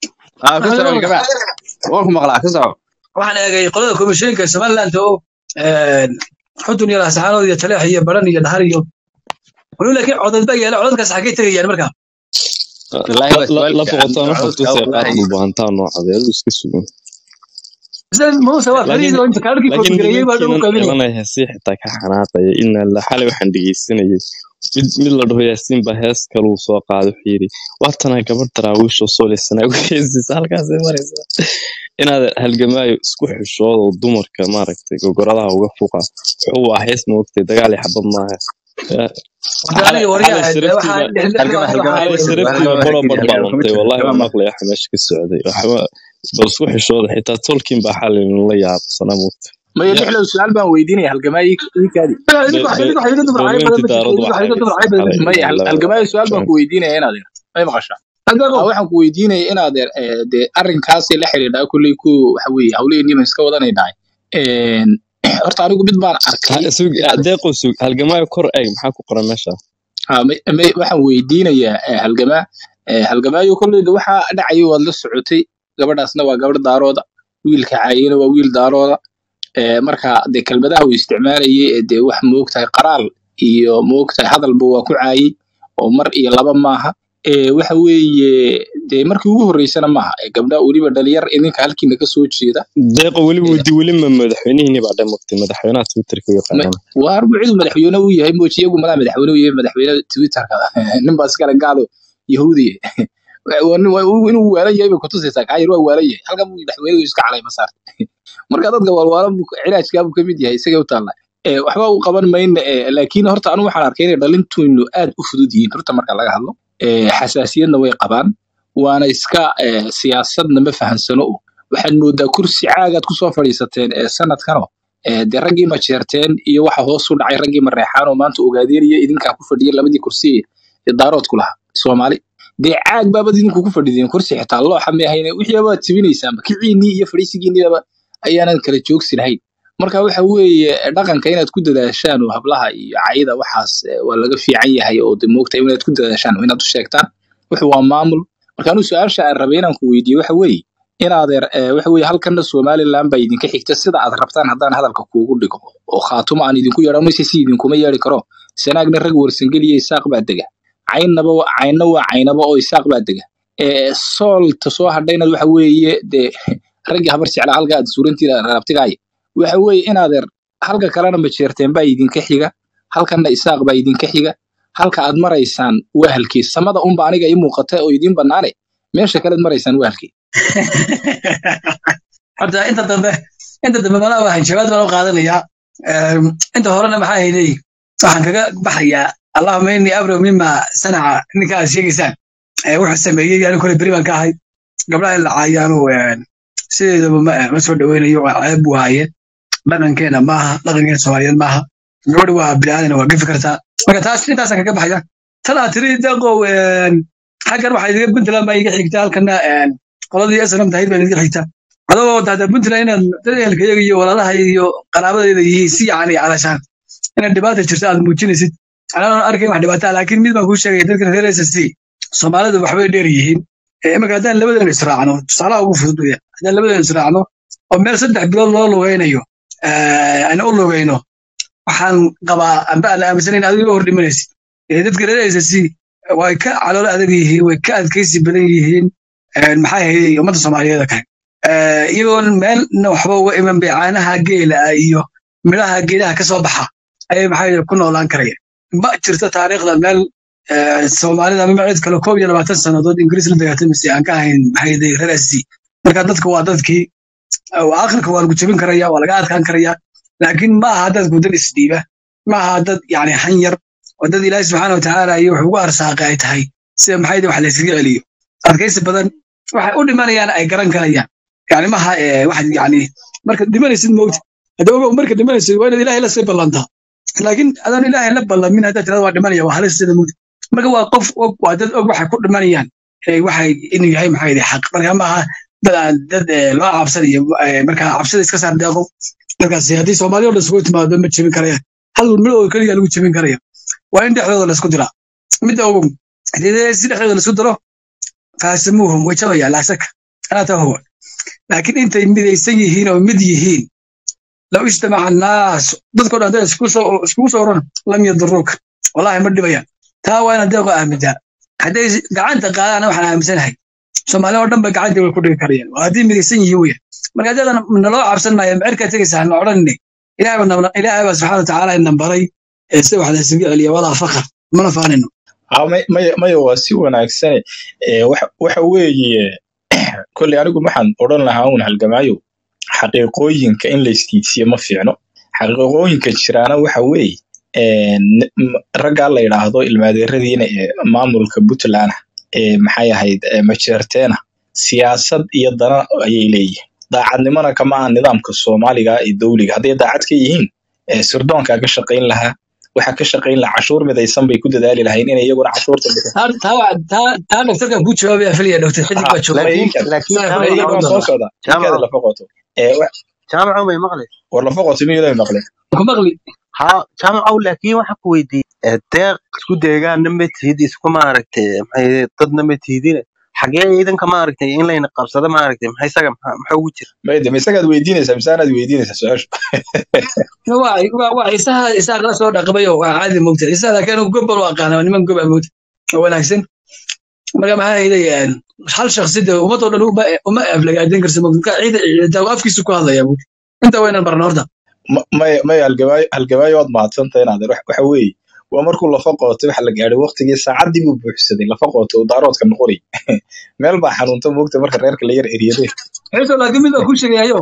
ah ku waxaan soo leeyahay gabaa waan ku maqlaa ku soo waxaan eegay qolada komishinka somaliland oo een, xudun iyo laascaanood iyo taleex iyo baran iyo dhahar iyo waliba laakiin codad baa yaala codadkaas xaggay tegayaan marka wallaahi waa su'aal la fiican foqotaan waxaan codadka tusaya qaar wallaahi dhulbahantaa noocadeed adigu iska sugan sida muuse waa fariid laakiin oo inta kaadhkii laakiin koodgareeyey baa lagu nimankiinan qaybinaya xilanaya heesii xitaa ka xanaaqaya inaa la xalay waxaan dhegeysanayay mid mid la dhaho yaasiin baa hees kaluu soo qaaday wuxuu yidhi waatanaa gabadh daraawiishoo soolisanaa ugu heesiisa halkaasay maraysaa inaad halgamaayo isku xishoodo dumarka maaragtay gogoradaha uga fuqa wuxuu waa hees moogtay dagaal iyo xabad maaha Ya, wada aniga xalay waryaha xalay waxaa saraftiiba halgama halgama waxaa halgama xalay halgama saraftiiba halgama baro halgama barbaa luntay wallahi halgama halgama waa maqlaya waxa meesha ka socday waxba bal isku xishooda xitaa tolkiin baa xalay la yaabsanaa moogta may lixlow su'aal baan weydiinaya halgamaayi kaadi idinku idinku xayiga dumar cayb badan beelweyntii ma jirto daaradu idinku waxay xayiga dumar cayb badan ma jirto haysay xalay may ilaa laba halgamaayi su'aal baan shan ku weydiinaya inaad may maqashaa adeego ah waxaan ku weydiinaya inaad eh, dee arrinkaasi la xiriidhaa kulley ku waxa weeye hawlaheenii baan iska wadanaynahay Een, horta anigu mid baan arkay Ha- sug inaad deeqo sug halgamaayo kor eeg maxaa ku qoran meesha ah, may- may- waxaan weydiinayaa eh, halgamaa eh, halgamaayo kolleyda waxaa dhacaya waad la socotay gabadhaasna waa gabadh daarooda wiilka caayina waa wiil daarooda Eh, marka dee kelmadaha uu isticmaalayay ee dee wax moogtahay qaraal iyo moogtahay hadalba waa ku caayay oo mar iyo laba maaha Eh, waxa weeye dee markii ugu horreysana maaha Eh, gabdhaha weliba dhalinyar idinka halkiina ka soo jeeda deeqo weli wadi weli ma madaxweynihii baa dhamagtay madaxweynaha twitterka u Ma- yaqaanaan waa arbu cidu madaxweyne u yahay mooji iyagu madaa madaxweyne u yahay madaxweyne twitterka nin baa iskale gaalo yahuudiye Waa nin- waa- inuu waalan yahay bay kutusaysaa kaayir waa waalan yahay halkan buu madaxweyne iska calay masaar marka dadka walwaalan buu cilaajkaa buu ka mid yahay isagay u taalla ee, waxba u qaban mayna ee, laakiin horta anu waxaan arkay inay dhalintuynu aad u fudud yihiin horta marka laga hadlo ee, xasaasiyadna way qabaan waana iska ee, siyaasadna ma fahansano o waxaad moodaa kursi caagaad kusoo fadhiisateen ee sanadkano ee, dee raggii ma jeerteen iyo waxa hoos u dhacay raggii ma reexaan oo maanta ogaadeenaya idinkaa ku fadhiya labadii kursi ee daaroodku lahaa soomaali dee caag baabad idinku ku fadhideen kursi xitaa looxa may ahayne wixii baad jibinaysaanba kiciinii iyo fadhiisigiiniaba ayaanan kala joogsi lahayn marka waxa weeye dhaqanka inaad ku dadaashaan oo hablaha iyo cayda waxaas eh, waa laga fiican yahay oo de moogta inaad ku dadaashaan oo inaad u sheegtaan wuxuu waa maamul marka anuu su-aasha aan rabay inaan ku weydiiyo waxa weeye inaadeer eh, waxa weeye halkanna somaliland baa idinka xigta sida aad rabtaan haddaan hadalka kuugu dhigo oo khaatumo aan idinku yeedho mise si idinkuma yeedhi karo sanaagna rag warsangeliya isaaq baa dega caynnaba wa- caynna waa caynaba oo isaaq baa dega ee soolta soo hadhayna waxa weeye dee raggii habar jeclaa halka aad suurantiida rabtigaaya waxa weeye inaadeer halka kalena majeerteen baa idinka xiga halkanna isaaq baa idinka xiga halka aad maraysaan wahalkii samada unba aniga ii muuqata oo idiin bannaane meesha kalead maraysaan wahalkii horta inta dambe inta dambe malaa waxaan jawaab baan u qaadanayaa Ehm, inta horena maxaa hayday waxaan kaga baxayaa allahuma innii abro mima sanaca ninka aad sheegaysaan ee wuxuu sameeyey anigu kole beri baan ka ahay gabdhaha in la caayaanu sideedaba ma ma soo dhoweynayo waa ceeb buu haaye dhaqankeena maaha dhaqankeena soomaaliyeed maaha gabadha waa biniaadan waa gefi kartaa marka taas intaasaan kaga baxaya tan aad tiri deeqow een, xaggan waxaa idiga puntland baa iga xigta halkana een, qoladii snm tahayd baa idiga xigta adoo dada puntland inaad dad ehelkayaga iyo walaalaha iyo qaraabadayda yihiin si yani calashaan inaad dhibaata jirto aad muujinaysid anaan arkayn wax dhibaataa laakiin mid baan kuu sheegaya dadkan reer s s c soomaalidu waxbay dheer yihiin Eh, iminka haddaan labadeena israacno tusaalaha ugu fudud weya haddaan labadeena israacno oo meel saddex bilood loo lugaynayo eh, aan u lugayno waxaan qabaa amba aan aaminsanayn adiga hor dhimanaysid Eh, dadka reer s s c way ka caloolo adag yihiin way ka adkaysi badan yihiin eh, maxaa hayay ummadda soomaaliyeed oo kale Eh, iyagoon meelna waxba uga iman bay caanaha geela ah iyo midhaha geedaha ka soo baxa ayay maxaa ku noolaan karayaan ma jirto taariikhda meel eh, soomaalida ama cid kale koob iyo labaatan sannadood ingiriis la dagaatamaysa aan ka ahayn maxay reer SC marka dadka waa dadkii oo aakhirka waa lagu jebin karaya waa laga adkaan karaya laakiin ma aha dad gudan isdhiiba ma aha dad yani han yar oo dad ilaahi subxaana watacaala iyo wuxuu ugu arsaaqay ay tahay sida maxay wax la yskaga celiyo adkaysi badan waxay u dhimanayaan ay garan karayaan yani maha eh, waxaad yani marka dhimanaysid mowta hadda ogow marka dhimanaysid waa inaad ilaahay la sii ballantaa laakiin adaan ilaahay la ballamin haddaad tirada waa dhimanaya waa halis sida mowta marka waa qof og waa dad og waxay ku dhimanayaan eh, waxay inuu yahay maxaa yidhi xaq marka maaha dad aan dad eh, loo cabsanayo eh, marka cabsida iska saar deeqo markaas haddii soomaaliya oo dhan isugu timaado ma jebin karayaan hal mid oo keliya lagu jebin karaya waa in dhexdooda laisku diraa midda ogow haddii si dhexdooda laisku diro faasimuuhum way jabayaan laa shaka anaa taa huwa laakiin intay midaysan yihiin oo mid yihiin low ijtamaca annaas dadkoo dhan hadday iskugu soo iskugu soo oran lam yaduruuka wallahi ma dhibayaan taa waa inaad deeqo aamintaa hadday gacanta qaadaana waxaan aaminsanahay soomaaliya oo dhan ba gacantii way ku dhigi karayaan waa haddii midaysan yihiin weya marka haddadan naloo cabsan maayo mecerkaa tegaysaa na odhanine ilaahay baa nabna- ilaahay baa subxaana watacaala ina baray ee sida wax la isugu celiya walaa fakar mana faanino Ah, may- maya maya waa si wanaagsane Eh, waxa waxa weeye kolley anigu waxaan odhan lahaa un halgamaayo xaqiiqooyinka in la istiidsiyo ma fiicno xaqiiqooyinka jiraana waxa weeye eh, n- m- raggaa la yidhaahdo ilmaadeeradiina ee maamulka puntland ah ee maxay ahayd eh, majeerteena siyaasad iyo dana ayay leeyihiin daacadnimona kama aha nidaamka soomaaliga ee dowliga hadday daacad ka yihiin eh, sirdoonkaa ka shaqayn lahaa waxa ka shaqayn lahaa cashuur midaysan bay ku dadaali lahayn inay iyaguna cashuurta taa taa waa- taa taa dhaktarkan kuu jawaabaya filaya dhaktar xidig baa jooga laakiin Iinkaad- laakiin Saa jaamac fadhiga waan u soo daro socdaa ninkaada jaamac lafa qoto Eh, wa- jaamac may maqlay war lafa qoto miyuu maqlin ku maqli ha jaamacow laakiin waxa ku weydiiyey deeq isku deegaanna ma tihid isku maaragtay maxay dadna ma tihidine xagee ciidanka maaragtay in layna qabsado maaragtay maxay isaga maxaa maxaa ugu jira mayde ma isagaad weydiinaysaa mise anaad weydiinaysaa su-aashu waa waa waa isaha isaha la soo dhaqmayo waa caadi mogta isaha laakiin anigu gob baan u aqaana waa niman gob amowta oo wanaagsan marka maxaa hayday hal shakhsi de ummadoo dhan uma uma aflagaaden karsa mogta marka ciida ciida afkiisu ku hadlaya mogta inta waynan barna horta Ma- maya maya halgabaayo halgabaayo waad mahadsantahay inaad wax- waxa weeye waa markuu lafa qootay waxa la gaadhay waqtigii saacaddii buu buuxsaday lafa qootay uu daaroodka noqonay meel baa xanuunta moogta marka reerka la yar eryaday xiiso laakiin mid baa kuu sheegayayo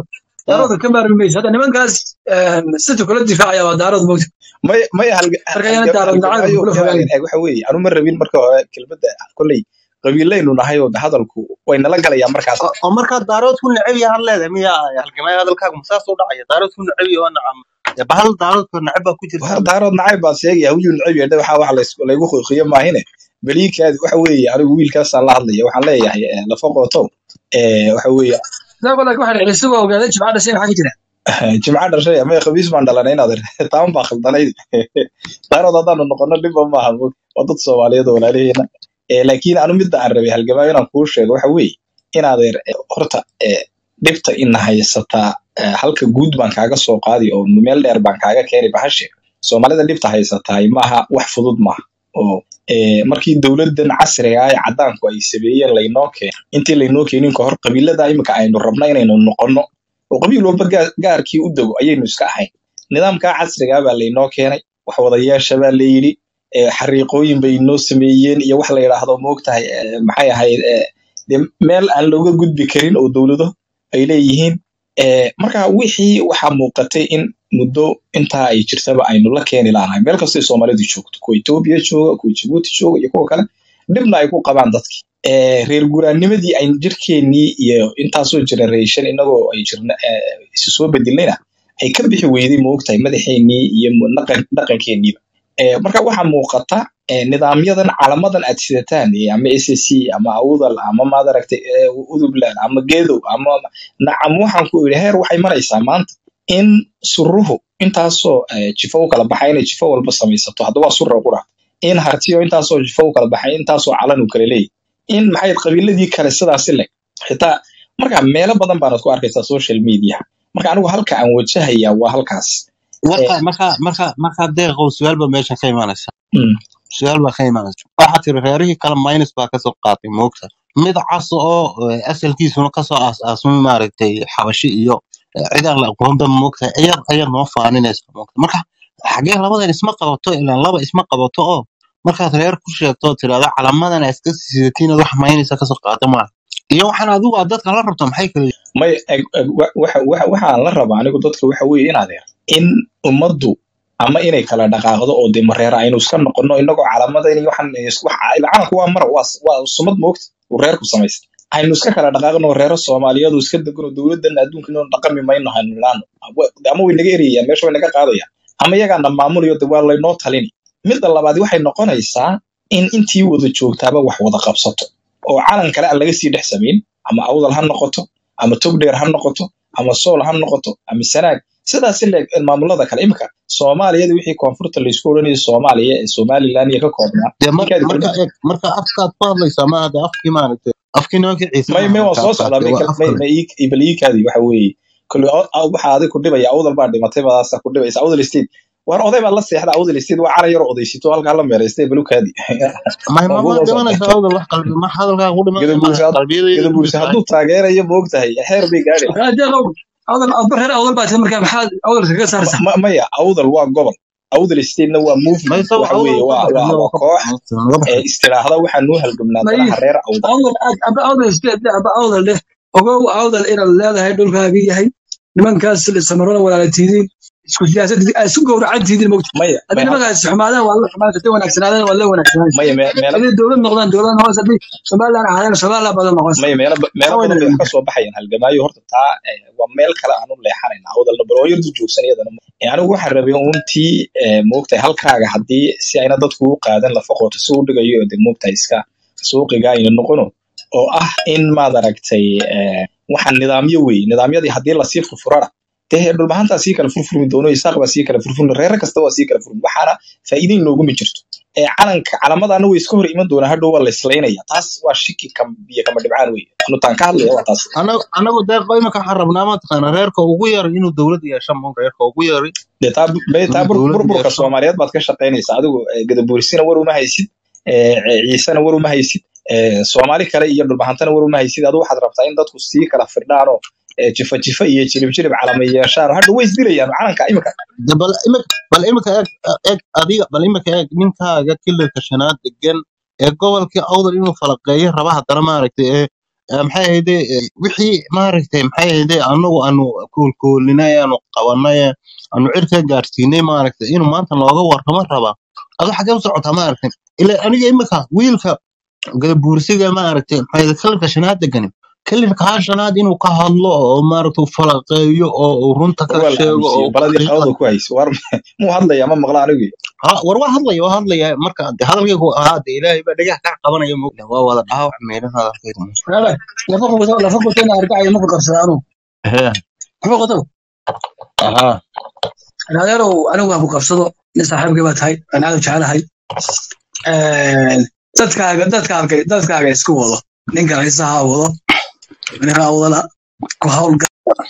daarooda ka maarmi mayso hadda nimankaas sita kula difaacaya waa daarood moogta may may halga marka yana halga daarood nacaybka halgamaayo kula inaan fogaanay eeg waxa weeye anu ma rabin marka hore kelmadda kolley qabiilaynu nahay oo hadalku way nala galayaa markaas oo oo markaa daarood ku neceb yahay leedahay miya halgamaya hadalkaagu masaas u dhacaya daarood ku neceb yahay waa nacam dee bahal daaroodka neceb baa ku jirta war daarood nacayb baa sheegaya huyuu necab yahay waxa wax lays- laygu qiiqiyo maahine beliikaadi waxa weeye anigu wiilkaasaan la hadlaya waxaan leeyahay eh, lafa qooto eh, waxa weeye isago laakiin waxaa dhacay isagoo ogaaday jimca dhashay maxaa ka jira jimca dhashay ama khabiis baan dhalanay inaad ir- taan baa khaldanayd daarood haddaanu noqono dhibba maaha mo- waa dad soomaaliyeed oo walaaliheena Eh, laakiin anu midda aan rabay halgamaayo inaan kuu sheego waxa weeye inaadeer eh, horta eh, dhibta ina haysataa eh, halka guud baan kaaga soo qaadi oo meel dheer baan kaaga keeni bahashe soomaalida dhibta haysataay maaha wax fudud maaha oo eh, markii dowladan casriga ah ee cadaanku ay sameeyeen laynoo keen intii laynoo keenin ka hor qabiilada imika aynu rabna inaynu noqono oo qabiil walba gaa- gaarkii u dego ayaynu iska ahayn nidaamkaa casrigaa baa laynoo keenay wax wadayaasha baa layidhi eh, xariiqooyin bay noo sameeyeen iyo wax la yidhaahdo moogtahay eh, maxay ahayd eh, dee meel aan looga gudbi karin oo dowlado ay leeyihiin Eh, marka wixii waxaa muuqatay in muddo intaa ay jirtaba aynu la keeni laanahay meel kastay soomaalidu joogto kuwa etoobiya jooga kuwa jibuuti jooga iyo kuwa kale dhibna ay ku qabaan dadki Eh, reer guraanimadii aynu jirkeennii iyo intaasoo generation inagoo ay jirna eh, isu soo bedelayna ay ka bixi weyday moogtahay madaxeennii iyo mu- dhaqan- dhaqankeeniiba Eh, marka waxaa muuqata eh, nidaamyadan calamadan aad sidataan eh, ama ssc ama awdal ama maadaragtay udubland ama gedow ama nacam waxaan ku idhi heer waxay maraysaa maanta in suruhu intaasoo eh, jifo u kala baxay inay jifo walba samaysato hadda waa sura qura in hartiyo intaasoo jifo u kala baxay intaasoo calan uu kala leeyahy in maxay qabiiladii kale sidaasi leg xitaa marka meelo badan baanad ku arkaysaa social media marka anigu halka aan wajahaya waa halkaas marka Eh, marka marka marka deeqow su-aal baa meesha ka imaanaysa mm, su-aal baa ka imaanaysa waxaa tiri reerihii kale minus baa kasoo qaatay moogta mid cas oo eh, asalkiisuna kasoo aas-aasmay maaragtay xabashi iyo eh, cidaan la aqoonba moogta ayar ayar noo faaninaysa moogta marka xagee labadan isma qabato ilaan laba isma qabato oo markaad reer ku sheegto oo tirahdo calamadan aad iska sidatiin wax maynaysa kasoo qaata maaha iyo waxaan adigu aad dadka la rabto maxay kala yihiin? may eg- eg- wa- waxa waxa- waxaan la rabaa anigu dadka waxa weeye in adeer in ummaddu ama inay kala dhaqaaqdo oo dee mareera aynu iska noqono inagoo calamada in waxaan is- wax calanku waa mara waa s- waa sumad moogta uu reerku samaysta aynu iska kala dhaqaaqno reero soomaaliyeed oo iska degano dowladan adduunka inuu dhaqami mayno haynu nidhaano ama way naga erayaan meesha way naga qaadayaan ama iyagaana maamulayo de waa laynoo talini midda labaad waxay noqonaysaa in intii wada joogtaaba wax wada qabsato oo calan kale aan laga sii dhex samayn ama awdal ha noqoto ama togdheer ha noqoto ama sool ha noqoto ama sanaag sidaas leeg maamulada kale imika soomaaliyada wixii koonfurta laysku odhanayay soomaaliya ee somaliland iyo ka koobnaa dee mar- ninkaadi marka kordhin eeg marka afkaad ku hadlaysaa maaha dee afkii maaragtay afkii nimankii ciise may may maaha waan marka soo afkaas socdaa dee may waa kal- may afkale may ii- bal iikaadi waxa weeye kole waxaa adig ku dhibaya awdal baa dhimatay badaasa ku dhibaysa awdal state war oday baad la seexda awdal state waa calan yaroo odaysito halkaa la meeraystay balukaadi may waa ma kuwa ma soo dhimanaysa awdal wax qalbi ma hadalkaa ku dhimanaya gadabuursi maaha qalbiyadayda ku gadabuursi jirtaa hadduu taageerayo moogtahay xeer bay gaadhi deeqow awdal awdal reer awdal baa tiri marka maxaad awdalka kaga saaraysaa Ma- maya awdal waa gobol awdal statena waa movement mayse waxa awdal weeye ka waa baxay waa waa waa ka koox baxay naga ee baxay istiraahda waxaa noo halgamnaa may danaha reer awdal awdal aad aba awdal iskeed aba awdal leh ogow awdal inaad leedahay dhulkaaga yahay nimankaas samarona walaalatiidiin isku siyaasad aad isku gowracantiidiin mogta maya haddii may hadda nimankaas xumaadaan waa la xumaan haddii wanaagsanaadaan waa la wanaagsanaan maya me- meelo haddii dowlad noqdaan dowlad noqos haddii somaliland ahaadaan somaliland badan noqos maya meelo ba- meelo maxaa badan bay wax weyna ka soo baxayaan halgamaayo horta taa eh, waa meel kale aanu leexanayna awdalna bal oo yardu joogsan iyadana Eh, anigu waxaan rabay uuntii eh, moogtahay halkaaga haddii si ayna dadku u qaadan lafa qoto si u dhigayo de moogtahay iska suuqiga ayna noqono oo ah in maad aragtay eh, waxaan nidaamyo wey nidaamyadii haddii lasii furfurana dee dhulmahantaa sii kala furfurmi doono isaaq baa sii kala furfurmi reere kasta waa sii kala furmi waxaana faa'iidayn looguma jirto ee calanka calamadaana way iska hor iman doonaa hadhow waa la islaynaya taas waa shiki kam biyo kama dhibcaan wey anu taan ka hadlaya waa taas anagu anagu deeqo imika waxaan rabnaa mataqaana reerka ugu yar inuu dowlad yeesho mo reerka ugu yari dee taa be- taa inuu bur- dowlad burburka yeesho soomaaliyeed baad ka shaqaynaysaa adigu eh, gadabuurisina war uma haysid eh, ciisena war uma haysid eh, soomaali kale iyo dhulbahantana war uma haysid adu waxaad rabtaa in dadku sii kala firdhaanoo eh, jifa jifa iyo jilib jilib calama yeeshaan hadha way isdilayaan calanka imika De bal imika bal imika eeg eeg adiga bal imika eeg ninkaaga kilarka shanaad degan ee gobolkii awdal inuu falaqeeyo raba haddana maaragtay ee eh, maxay ahayde eh, wixii maaragtay maxay ahayde anagu aanu koolkoolinay aanu qabanay aanu cirka gaarsiinay maaragtay inuu maanta nooga warramo rabaa adu xagee u socotaa maaragtay ila aniga imika wiilka gadabuursiga maaragtay maxay ahayde kalinka shanaad degani kalinkaa shanaad inuu ka hadlo oo maaragtay uu falaqeeyo oo uu runta ka waa la sheego oo aaminsiye baladii xaqiiqada qabada ku hayso war muu hadlaya ma maqla anigu ha war waa hadlaya waa hadlaya marka de hadalkaygu ahaa de ilaahay baa dhagaha kaa qabanaya mo waa wada dhaawac meedhan hadalkayga mo Walaalahay, lafa qoto lafa qoto inaan arkacayo ma fakarsada anu Ehe, lafa qoto aha adeerow anigu ha ku qabsado nin saaxiibkay baa tahay aan aad u jecelahay Een, dadkaaga dadkaaga dadkaaga isku wado ninka haysaha wado ninka wadala ku hawlga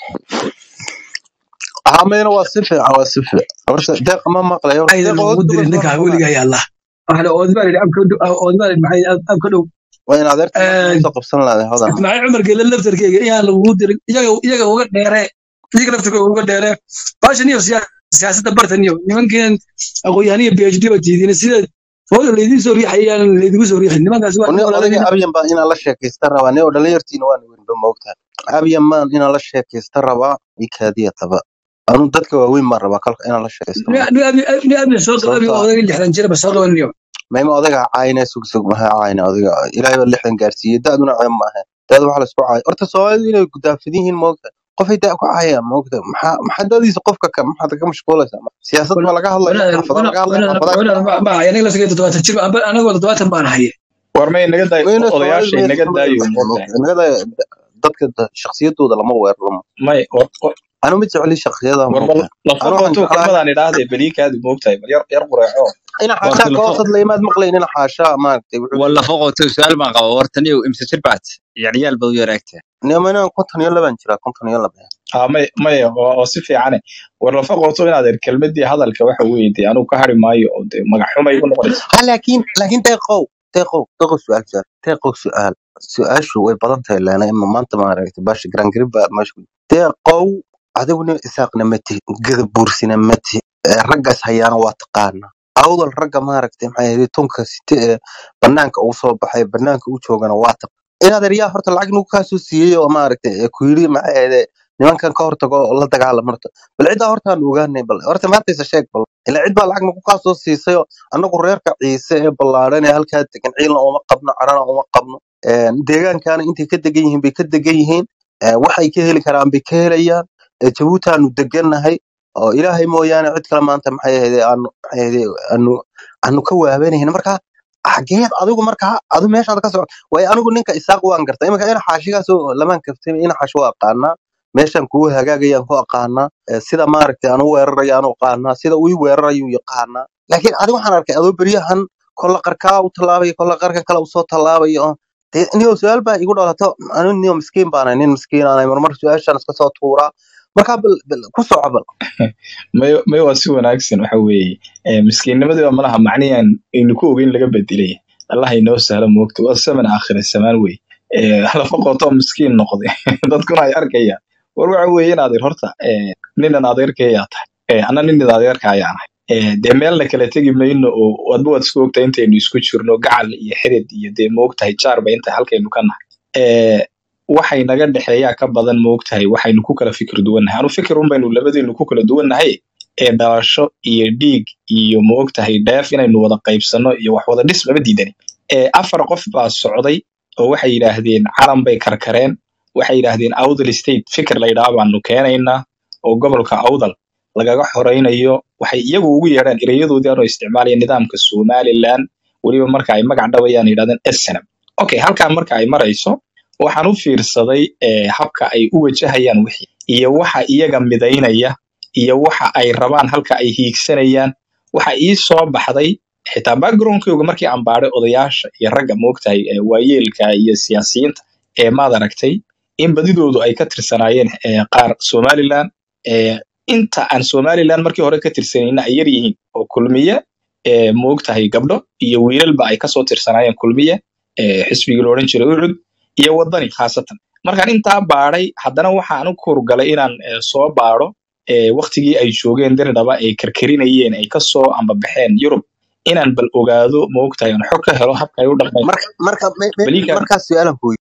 amayna waa si fiican waa si fiican horta deeq ma maqlayo horta aydan deeq oo ugu duba dirin soo ninkaaga noqonaa weligaa yaalla waxaa oodbaa yidhi abka oodbaa yidhi maxay abka dhow waa in adeerta maanta soo qabsan lahaday hodan ismaaciil cumar geele laftarkeyga iyaan lagugu dirin iyaga iyaga uga dheere iyaga laftarkooga uga dheere baashan iyo siyaa- siyaasadda bartan iyo nimankan aqoon-yahaniya phd ba tiidiin sida fooda laydiin soo riixay iyaan laydigu soo riixin nimankaasi waa ni niman odayga walaalahiin abyan baa inaan la sheekaysta rabaa ni oo dhalinyartiina waan weynba moogtahay abyan maan inaan la sheekaysta rabaa ikaadiya taba anu dadka waaweyn baan rabaa kalka inaan la sheekaysto mo ni abin soo qaba sababta odayga lixdan jira ba soo qabanayo mayma odayga caayina sug sug maha caayina odayga ilaahay baa lixdan gaarsiiyey da-duna ceeb ma ahayn da-da waxa laisku caayo horta soomaalidu inay gudaafadin yihiin moogta qofay da ku caayaan moogta maxaa maxaa dadiisa qofka ka maxaad ka mashquulaysaa siyaasad ma laga hadlaya xaafada laga hadlaya xaafadaha ka dhacaya aniga lasagay toddobaatan jir anagoo toddobaatan baan haye war may naga daayo mayna odayaashay soomaalidu naga mayna daayo moogtahay moogtahay nagada dadka shakhsiyadooda lama weeraramo may war war- anu ma jecli shakhsiyada war bal moogtahay lafa anu waxaan qoto jeclahay kelmadaan idhaahde beliikaadi moogtahay bal yar yar qureeco ina warta xaashaa ka lafo hoos hadlaya maad maqlayn ina xaashaa maaragtay wuxuu wala leeyahay foqoto su'aal baan qaba wartaniyo imse jirbaad ciyaal baa u yaraagtaa nimana konton iyo laban jira konton iyo laba ah may may oo oo si fiicane war lafa qoto inaad er kelmadii hadalka waxa weeye dee anigu ka hari maayo oo dee magac xumay ku noqonaysa ha laakiin laakiin deeqow deeqow deeqow su-aal su-aal deeqow su-aal su-aashu way badan tahay laana ima maanta maaragtay baasha grangarib baa meesha ku deeqow adiguna isaaqna ma tihi gadabuursina ma tihi ee raggaas hayaana waa taqaana awdal ragga maaragtay maxay ahayd tunka site ee banaanka uu soo baxay banaanka u joogana waa taq inaad eryaa horta lacag nagu kaasoo siiyey oo maaragtay ee ku yidhi maxay ahayd nimankan ka hortago oo la dagaalama horta bal ciddaa horta aan ogaanay bal horta maantaysa sheeg bal ilaa cid baa lacag nagu kaasoo siisay oo anagu reerka ciise ee ballaadhan ee halkaa degan ciilna uma qabno carana uma qabno Een, deegaankaana intay ka degan yihiin bay ka degan yihiin Ee, waxay ka heli karaan bay ka helayaan Ee, jabuuti aanu degannahay oo ilaahay mooyaane cid kale maanta maxay ahayde aanu maxay ahayde aanu aanu ka waabanayna marka xageed adigu markaa adu meeshaad ka soco waayo anigu ninka isaaq waan garta iminka ina xaashigaas oo lamaan kaftay ina xaashi waa aqaanaa meeshan kugu hagaagayaan ku aqaanaa Ee, sida maaragtay anu weerarayaan u aqaanaa sida uu ii weerarayuu yaqaanaa laakiin adiga waxaan arkay adoo beryahan kolla qarkaa u tallaabaya kolla qarkan kale usoo tallaabaya oo dee niyo su-aal baa igu dhalato anu niyo miskiin baanahay nin miskiin aanay marmar su-aashaan iska soo tuuraa markaa bal bal ku soco bal may may waa si wanaagsan waxa weeye ee, miskiinnimadii baa malaha macnihan aynu ku ogeyn laga bedelay allah inoo sahlo moogta waa saman aakhira samaan wey Ee, lafa qoto miskiin noqday dadkuna ay arkayaan war waxa weeye inaad ir horta ee, ninan adeerkayaa tahay Ee, anna ninin adeerka ayaan ahay Ee, dee meelna kala tegi mayno oo wadba waad isku ogtahay intaynu isku jirno gacal iyo xirid iyo dee moogtahay jaarba inta halkaynu ka nahay Ee, waxay naga dhexeeyaa ka badan moogtahay waxaynu ku kala fikir duwannahay anu fikir un baynu labadaynu ku kala duwannahay ee dhalasho iyo dhiig iyo moogtahay dheef inaynu wada qaybsano iyo wax wada dhis lama diidani ee afar qof baa socday oo waxay yidhaahdeen calan bay karkareen waxay yidhaahdeen awdal state fikir la yidhaha baanu keenaynaa oo gobolka awdal lagaga xoraynayo waxay iyagu ugu yeedhaan erayadoodii anoo isticmaalaya nidaamka somaliland weliba marka ay magac dhabayaan yidhahdeen snm okay halkaa marka ay marayso waxaan u fiirsaday ee, habka ay u wajahayaan wixii iyo waxa iyaga midaynaya iyo waxa ay rabaan halka ay hiigsanayaan waxa ii soo baxday xitaa backgroundkooga markii aan baadhay odayaasha iyo ragga moogtahay ee waayeelka iyo siyaasiyiinta ee maad aragtay in badidoodu ay ka tirsanaayeen ee, qaar somaliland ee, inta aan somaliland markii hore ka tirsanayna ay yar yihiin oo kulmiye ee, moogtahay gabdho iyo wiilalba ay kasoo tirsanaayeen kulmiye ee, xisbigii la odhan jiray ucud iyo wadani khaasatan markaan intaa baadhay haddana waxaan u kurgalay inaan eh, soo baadho eh, waktigii ay joogeen dirdhaba ay karkarinayeen ay kasoo ambabaxeen yurub inaan bal ogaado maogtahay aan xog ka helo habka ay u dhaqmeen marka marka me- me- baliikan markaas su-aalan ku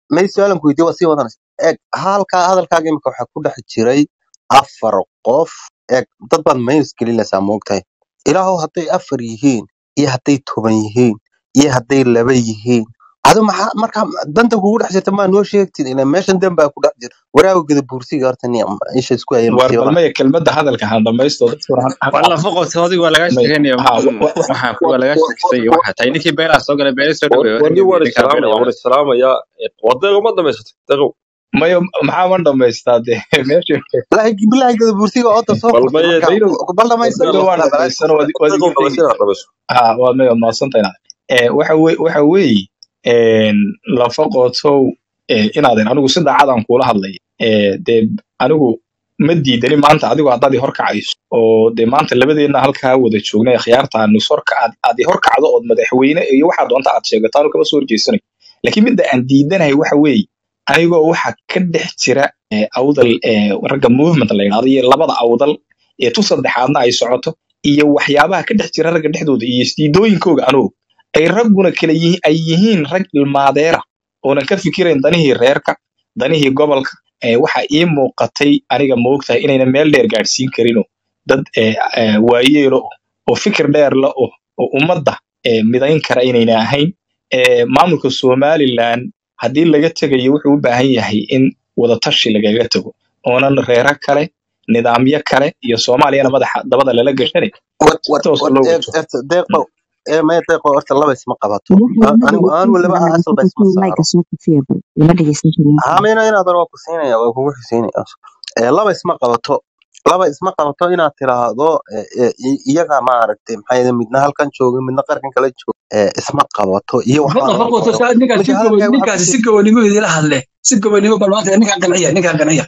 may su-aalan ku weydiiye waa sii wadanaysa eeg halkaa hadalkaaga imika waxaa ku dhex jiray afar qof eeg dad baad mayus gelinaysaa moogtahay ilaahow hadday afar yihiin iyo hadday toban yihiin iyo hadday laba yihiin adu maxaa markaa danta kugu dhex jirta maa noo sheegtid ila meeshan dan baa ku dhex jira waraaga gada buursiga horta ni isha isku haya war masiiba balmaya kelmadda hadalka han dhamaysto dadka war han- waa lafa qobtay adiga waa lagaa may sheeganaya ha wa- wa- wa- waxaa kuwa lagaa sheegtay waxaa tahay ninkii beelaha soo galay beela soo dhaweey warni waan ninkaa beela islaamaya waan waa islaamaya wadeeqo ma dhamaysatay deeqow mayo maxaa ma dhamaystaa de meesha bilaahi bilaahi gada buursiga oodda soo bal furtay maya marka dayro bal dhamaysta dayro waan balaaga dhamaysano waad waad deeqow iga dhamaysa tegaysaa inaad dhamayso ha waa mayo maadsantahay eh waxa wey waxa weeye een lafa qootow eh inaadan anigu si daacadaan kuula hadlay eh dee anigu ma diidani maanta adigu haddaad i horkacayso oo dee maanta labadeenna halkaa wada joognay akhyaarta aanu is horka aad aad i horkacdo ood madaxweyne iyo waxaa doonta aad sheegato anu kama soo horjeesanayo laakiin midda aan diidanahay waxa weeye anigoo waxa ka dhex jira eh, awdal eh, ragga movement la yidhahdo iyo labada awdal ee tu saddexaadna ay socoto iyo waxyaabaha ka dhex jira ragga dhexdooda iyo isdiidooyinkooga anugu ay ragguna kala yihiin ay yihiin rag ilmaadeera oonan ka fikirayn danihii reerka danihii gobolka ee waxa ii muuqatay aniga moogtahay inayna meel dheer gaadhsiin karinoo dad ee, ee, waayeelo oh, oo fikir dheer la oh oo ummadda ee, midayn kara inayna ahayn ee, maamulka somaliland haddii laga tegayo wuxuu u baahan yahay in wadatashi lagaga tago oonan reero kale nidaamyo kale iyo soomaaliyana madaxa dabada lala gashanay war si war toos war loo eeg wato erta deeqo ee maya deeqo horta laba isma qabato waxay A- lama anigu aan dhegeysan waliba karaan asal ba isma marka layga saaro soo kafiya bal lama dhegeysan karaan haamina inaad waa ku siinaya waa kugu xiseynaya ee laba isma qabato laba isma qabato inaad tiraahdo ee, ee, i- iyaga maaragtay maxaa yidhi midna halkan jooga midna qarkan kala jooga ee, isma qabato iyo ma waxbaan lafa oran qoto karo saa ninkaas si midda gobo hadalkaaga waxaa ku ninkaasi si jira gobonimo idila hadle si gobonimo bal maanta ninkaan qanciya ninkaan qanciya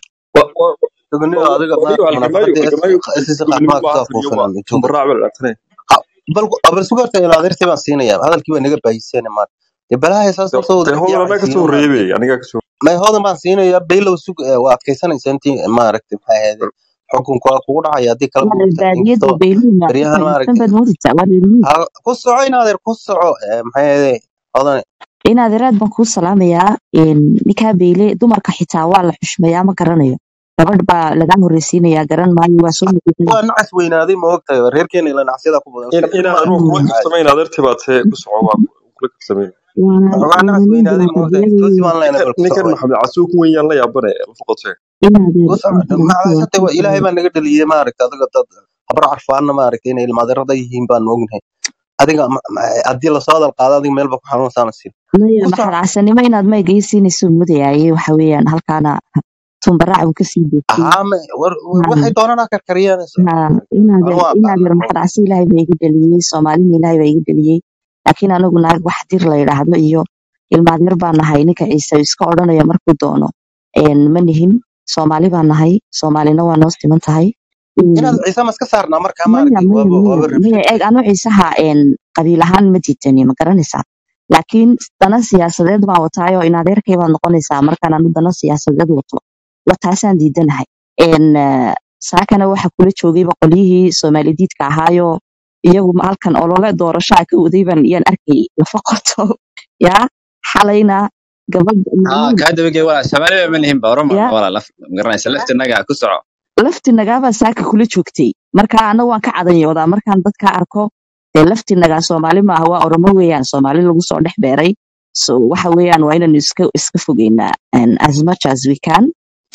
gobonimo adiga wadigo maaragtay halgamaayo munaafaqada halgamaayo isisa gobonimo qaxmaa maaha kusoo taliyo ma fuufinan jooga tumbaraac baa laatanay bal bal sugarta ila adeertay baan siinaya hadalkii baa naga baahiseen maar dee balaha saas soo wada dee hodan anaa yaacaysiin kasoo maaragtay reebay anigaa kasoo may hodan baan siinaya baylow sug ee, waa adkaysanaysa intii maaragtay maxaa ahayd xukunku waa kugu dhacaya haddii kala waa moogta baadiyada inkastoo beelihiina ku baryahan fadhiistan maaragtay baad moodaysaa waa reermiyi ha ku soco in adeer ku soco ee, maxaa ahayd hodan inaad iraad baan kuu salaamayaa een, ninkaa beyle dumarka xitaa waa la xushmeeyaa ma garanayo gabadh baa lagaa horreysiinayaa garan maayo waa soo noqotay waa nacas weynaaday ma ogtahay reerkeena ila nacasyada ku badan in shaqsi inaan ma anugu kula caadi kaftamayn adeertii baa tee ku soco waa kula kaftamayn waana waxoogaa nacas waana nin weynaaday ma ogtahay dimuqraadiyada toosi baan leenahay ninkan bal ku ninkan soco maxamed casuuk weyn yaan la yaabane lafaqotee inaadeer ku soco inta lagu macalaashatay soo ilaahay baa naga dhaliyey maaragtay adiga dad habar carfaana maaragtay inay ilmaadeerada yihiin baan ognahay adiga ma- ma- haddii lasoo hadal qaado adiga meelba ku xanuunsaana siin maya ku soco maxalcasanimo inaad mayga ii siinayso mudayaaye waxa weeyaan halkaana tumbaraac uu kasii deegtay haa ma- war war- waxay doonaan ha karkariyaan inaadeer anu waa inaadeer aqaana maxalcasi ilaahay baa iga dhaliyey soomaalina ilaahay baa iga dhaliyey laakiin anagu naag wax dir la yidhaahdo iyo ilmaadeer baa nahay ninka ciise iska odhanaya markuu doono een, ma nihin soomaali baa nahay soomaalina waa noo siman tahay Een, inaad ciise ma iska saarnaa markaa maya maaragtay maya waaba maya waaba maya rabshad eeg anu ciisaha een, qabiil ahaan ma diidani ma garanaysaa laakiin dana siyaasadeed baan wataayoo in adeerkay baad noqonaysaa markaan anu dana siyaasadeed wato wataasaan diidanahay Een, eh, saakana waxa kula joogayba qolyihii soomaali diidka ahaayoo iyagu ma- halkan olole doorashaa ka wadayban iyaan arkay lafa qoto yaa xalayna gabadh haa maalin kaa dabagey walaa soomaaliba ma nihin ba oroma yaa walaa laf magaranaysa laftinaga ku soco lafti nagaabaa saaka kula joogtay marka anagu waan ka cadanyoodaa markaan dadka arko dee lafti nagaa soomaali maaha waa oromo weeyaan soomaali lagu soo dhex beeray so waxa weeyaan waa inaynu iska iska fogeynaa and as much as we can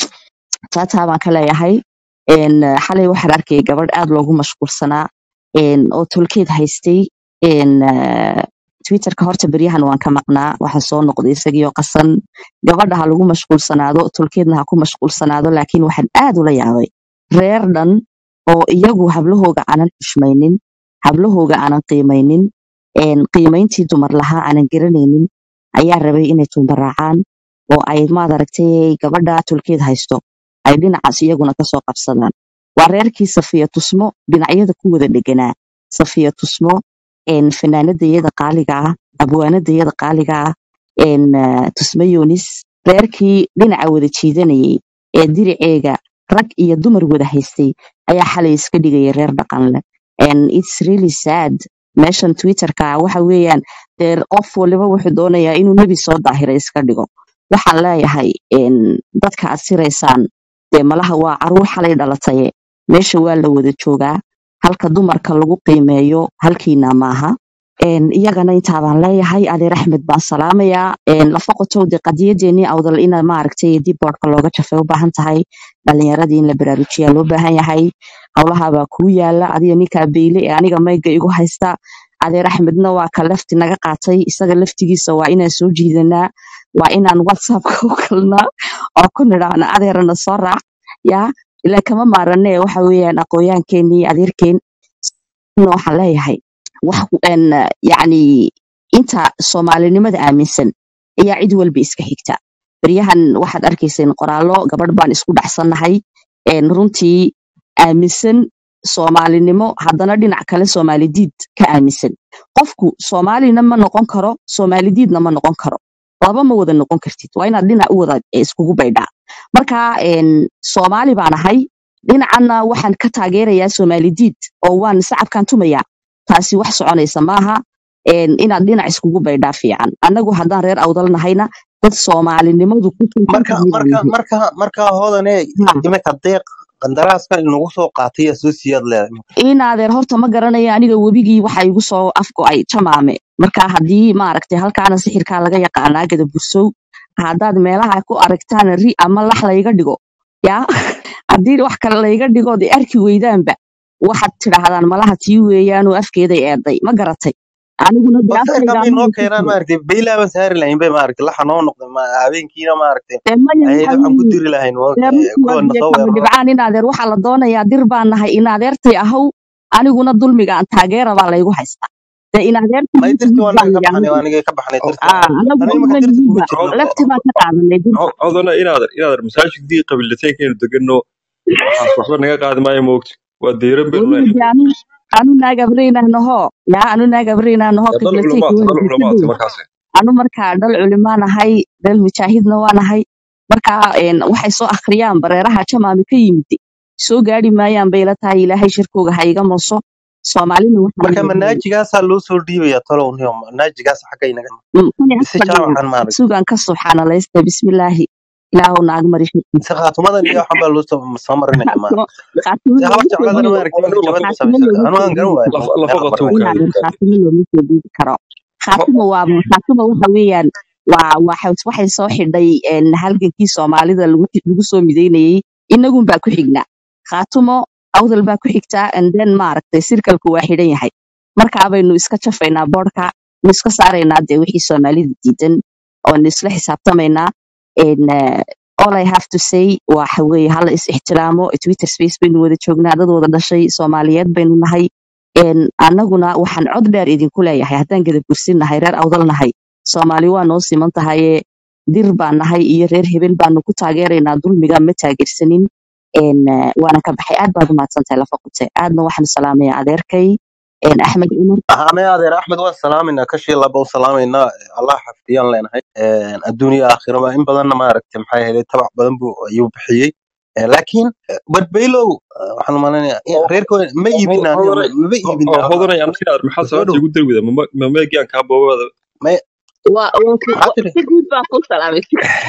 taataa baan ka leeyahay En, eh, xalay waxaan arkayay gabadh aad loogu mashquulsanaa en, oo tolkeed haystay En, eh, twitterka horta beryahan waan ka maqnaa waxa soo noqday isagiioo qasan gabadha ha lagu mashquulsanaado tolkeedna ha ku mashquulsanaado laakiin waxaan aad ula yaabay reer dhan oo iyagu hablahooga aanan xushmaynin hablahooga aanan qiimaynin en, qiimayntii dumar lahaa aanan garanaynin ayaa rabay inay tumbaraacaan oo ay maad aragtay gabadha tolkeed haysto ay dhinacaas iyaguna kasoo qabsadaan waa reerkii safiya tusmo dhinacyada ku wada dheganaa safiya tusmo en, fanaanadayada qaaliga ah abwaanadayada qaaliga ah en, eh, tusmo yunis reerkii dhinaca wada jiidanayay ee diriceega rag iyo dumar wada haystay ayaa xalay iska dhigaya reer dhaqan leh and it's really sad meeshan twitterka waxa weeyaan dee qof waliba wuxuu doonayaa inuu nebi soo daahira iska dhigo waxaan leeyahay een, dadka aad siraysaan dee malaha waa caruur xalay dhalataye meesha waa la wada joogaa halka dumarka lagu qiimeeyo halkiina maaha Een, iyagana intaa baan leeyahay adeer axmed baan salaamayaa Een, lafa qotowde qadiyadeenii awdal ina maaragtay dib boodhka looga jafay u baahan tahay dhalinyaradii in la baraarujiyaa loo baahan yahay howlahabaa kuu yaala adiga ninkaa beyle ee aniga mayga igu haysta adeer axmedna waa ka lafti naga qaatay isaga laftigiisa waa inaan soo jiidanaa waa inaan whatsappka u kalnaa oo ku nidhaahna adeerana soo raac yaa ilaa kama maarane waxa weeyaan aqooyaankeenii adeerkeen na waxaan leeyahay wax een, yacni inta soomaalinimada aaminsan ayaa cid walba iska xigta beryahan waxaad arkayseen qoraallo gabadh baan isku dhacsannahay een, runtii aaminsan soomaalinimo haddana dhinac kale soomaalidiid ka aaminsan qofku soomaalina ma noqon karo soomaalidiidna ma noqon karo laba ma wada noqon kartid waa inaad dhinac u wada eh, iskugu baydhaa marka een, soomaali baan ahay dhinacanna waxaan ka taageerayaa soomaalidiid oo waan sacabkaan tumayaa taasi wax soconaysa maaha een, inaad dhinac iskugu baydhaa fiican annagu haddaan reer awdal nahayna dad soomaalinimadu ku tuntan marka tahay baan marka nahay marka marka hoodane Ha. iminka deeq qandaraaska inagu soo qaatay yaa soo siyaad leedahay inaadeer horta ma garanayo aniga webigii waxa igu soo afgo'ay jamaame marka haddii maaragtay halkaana sixirkaa laga yaqaanaa gada bursow haddaad meelaha ku aragtaan ri ama lax layga dhigo yaa haddii wax kale layga dhigo de arki weydaanba waxaad tidhaahdaan malaha tii weeyaanoo afkeeday eeday ma garatay aniguna de bal deeqa afkayga may noo anaga ku keenaan jiro maaragtay beylaaban saari lahayn bay maaragtay laxa noo noqday ma habeenkiina maaragtay dee maya ayada waxa waxaan ku weeye diri lahayn dee runtii waa kuwana biyo soo kama weeraro dhibcaan inaadeer waxaa la doonayaa dir baan nahay inaadeertay ahow aniguna dulmiga aan taageera baa laygu haystaa dee inaadeertay may runtii dirti mid waa baan naga ka yidhi baxnay anigu waa naga ka baxnay dirti ah anagu aniga uma marka dirti nihiinba kuma jirno lafti baan ka qaadanay dirta codana inaadan inaadan masaajidkii qabiilateenkeenu degano waxaas waxba naga qaadi maayo moogta waa diiran baynu weliba leenahay de anu anu naag abreynahnahoo yaa anu naag abreynahnahoo dee dhal qiblateyka culumaad dhal wayna culumaad iska dhow markaas anu markaa dhal culimaan ahay dhal mujaahidna waan ahay marka een, waxay soo akhriyaan bareeraha jamaami ka yimid soo gaari maayaan bay la tahay ilaahay shirkooga ha iga mooso soomaalina waxaan marka leeyahay manaajigaasa loo soo dhiibaya talow niyo manaajigaas xagga inaga mm, kani mise afka jaawacan maaragtay sugan ka subxaanalaysta bismillaahi ilaahu naag mari shirkiisa mise khaatumadan iyo waxan baa loo soo soo marinaya maaragtay khaatimo dee khaatimo habar looma soo jecladana dhiibi maaragtay waa iminka nin jabada walba ma samaysa lafa anu aan garan waayo meel lafa la baran inaadan khaatimo looma soo dhiibi karo khaatimo waa khaatimo waxa weeyaan waa waxa waxay soo xidhay een, halgankii soomaalida lagu lagu soo mideynayay inagun baa ku xignaa khaatimo awdal baa ku xigtaa and then maaragtay sirkalku waa xidhan yahay markaa baynu iska jafaynaa boodhka nu iska saaraynaa dee wixii soomaalida diidan oonu isla xisaabtamaynaa En, eh, all I have to say waxa weeye hala is ixtiraamo twitter space baynu wada joognaa dad wada dhashay soomaaliyeed baynu nahay En, annaguna waxaan cod dheer idinku leeyahay haddaan gada bursin nahay reer awdal nahay soomaali waa noo siman tahaye dir baan nahay iyo reer hebel baanu ku taageeraynaa dulmiga ma taageersanin En, eh, waana ka baxay aad baad umahadsan tahay lafa qute aadna waxaan salaamayaa adeerkay En, axmed cumar ane adeer axmed waan salaamayna kashii laba u salaamayna allah xafdiyaan leenahay adduuniya aakhiraba in badanna maaragtay maxaa yeelay tabac badan buu ayuu bixiyey Eh, laakiin eh, barbeylow eh, waxaan umaleynaya reerkooda ma iibina aniga hodanay ma ma iibina hodanay anna inaad maxaa soo salaanta dhow igu dari wada ma meegaan kaa boobada may waa waa ku- maxaa waa- tiri si guud baan ku salaamay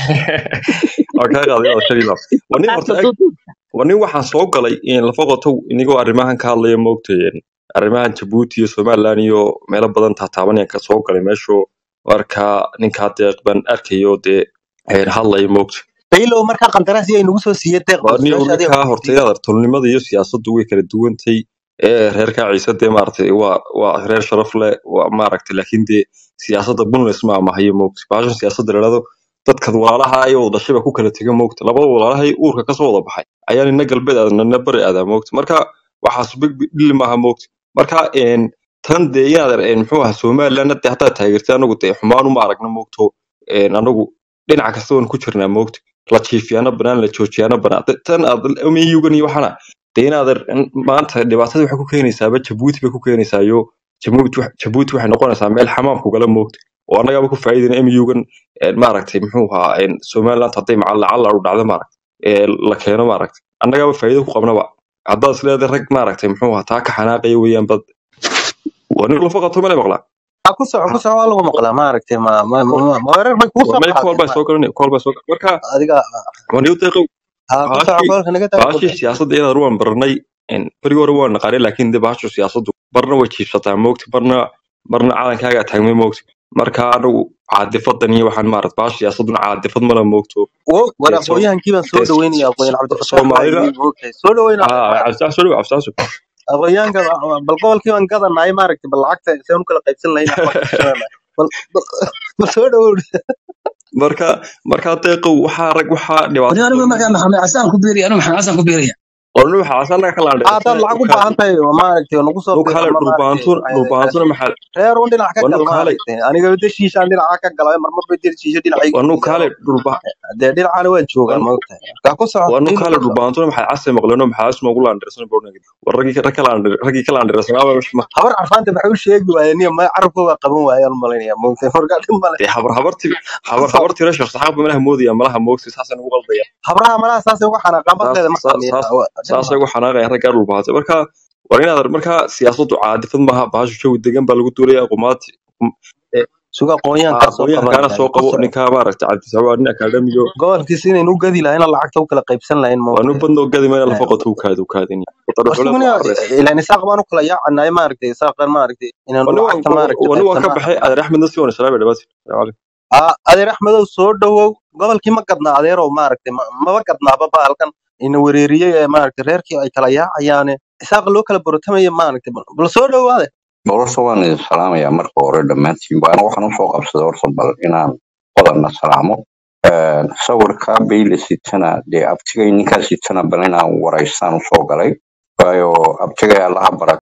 waa kaa qaaday inaad shan ilaaf waa nin qaarka horta eg duuduubka waa nin waxaan soo galay in lafa qotow inigoo arrimahan ka hadlaya moogtay arrimahan jabuuti iyo somaliland iyo meelo badan taataabanayaan ka soo galay meeshuu markaa ninkaa deeq baan arkayo dee een, hadlaya moogta beylow markaa qandaraas iyay nagu soo siiyey deeq waa bal nin su-aasha adiga ninkaa ku horta weydiiyey inaad tolnimada iyo siyaasaddu way kala duwantay ee reerkaa ciise dee maaragtay waa waa reer sharaf leh waa maaragtay laakiin dee siyaasadda bunles ma amahayo moogta baashan siyaasadda la dhahdo dadkad walaalaha iyo wadashaba ku kala tega moogta labada walaalahay uurka kasoo wada baxay ayaa nina galbeed aadaa nina bari aadaa moogta marka waxaas big big dhili maaha moogta marka een tan dee inaad een muxuu ahaa somaliland dee haddaad taageertay anagu dee xumaan uma aragna moogto een anagu dhinac kasta waan ku jirnaa moogta la jiifiyaana banaan la joojiyaana banaan De- tan aad miyugan iyo waxana dee inaad maanta dhibaatada waxay ku keenaysaaba jabuuti bay ku keenaysaayo jabuuti wax- jabuuti waxay noqonaysaa meel xamaam kugala moogta oo annagaaba ku faa'iidayna mugan maaragtay muxuu ahaa een, somaliland hadday macal lacala u dhacdo maaragtay ee la keeno maaragtay annagaaba faa'iido ku qabnaba haddaad is leedahay rag maaragtay muxuu ahaa taa ka xanaaqaya weeyaan bad waa nin lafa qato male maqlaa ha ku soco ku soco waa lagu maqlaa maaragtay ma ma ma ma- ma weerar bay kugu soo may kool qaadeen baa ma soo galanay kool baa soo galanay marka adiga waniyo deeqow ha ku soco baashii koolka naga daa baashii siyaasadda iyada waan baranay berigi hore waan naqaanay laakiin de baashu siyaasaddu barna way jiibsataa moogti barna barna calankaagaa taagmay moogti marka anagu caadifadan iyo waxaan maarat baasha siyaasadduna caadifad mala moogto wo war dee soo aqoonyahankii baan soo dee dhaweynaya aqoonyan cabdifataax baa soomaalida yimi moogtahay soo dhaweyn ah cabditax soo dhaw cabditax soo aqoonyahanka bal gobolkii baan gadanahay maaragtay bal lacagta seen u kala qaybsan lahayn waxbaan ka tashanana bal bal bal soo dhawow marka marka deeqow waxaa rag waxaa wani dhibaato anigu markaa maxamed xasaan ku biiriya anigu maxamed xasaan ku biiraya qornu waxaa asaanaga ka haddaad laandheersan lacag u baahan tahay oo maaragtay nagu soo nu bir kale ama maaragtay dhulbaantuna dhulbaantuna maxaa reer un dhinac ka wanu gal kale maaragtay aniga wada shiishaan dhinaca ka galay marmar bay dir shiisho dhinacayga wanu shiisaan kale dhulba dee dhinacana waan joogaa wanu maogtahay markaa ku soco wanu qiimo kale ku soco dhulbaantuna maxaa casay maqleeno maxaa asma ugu laandheersan bornag war raggii rag ka laandheer raggii ka laandheersanaa ma habar carfaanta maxay u sheegi waayeen niyo ma carabkooga qaban waayaan malaynaya maogtahay markaa dhin male dee habar habarti ku habar soco habarti reer sheekh saxaab malaha moodaya malaha moogsi saasaan ugu qaldaya habraha malaha saasay uga xanaaqaan saas badleeda markaa saas miya saas dhin saasay male ugu xanaaqayaan raggaa dhulbaantay marka war inaad markaa siyaasaddu caadifad maaha bahashu jawi degan baa lagu duulaya qumaati suga aqoonyahankaa soo aqoonyahankaana qabanaya soo ku qabo soco ninkaa maaragta cabdisawa nin akaademiyo gobolkiisa inaynu u gadi lahayn lacagta u kala qaybsan lahayn waa nin maogtahay badnoo gadi mayna lafa qoto ukaadi ukaadin wadada xuleed warsiguna waa careys ilaan isaaq baan u kala yaacanahay maaragtay isaaqan maaragtay inaanu wani waan lacagta maaragtay wani waan ka qaybsanaa baxay adeer axmed nasi wana sharaabay dhabaati aa adeer axmedow soo dhowow gobolkii ma gadnaa adeerow maaragtay ma- maba gadnaaba baalkan ina wereeriyey ee maaragtay reerkii ay kala yaacayaane isaaqa loo kala borotamaya maaragtay bal bal soo dhowaade horta waan idin salaamayaa marka hore dhammaantiin baana waxaan usoo qabsaday horta bal inaan qodanna salaamo Een, sawirka bayle sitana dee abtigay ninkaa sitana bal inaan waraystaan usoo galay waayo abtigay allaha bara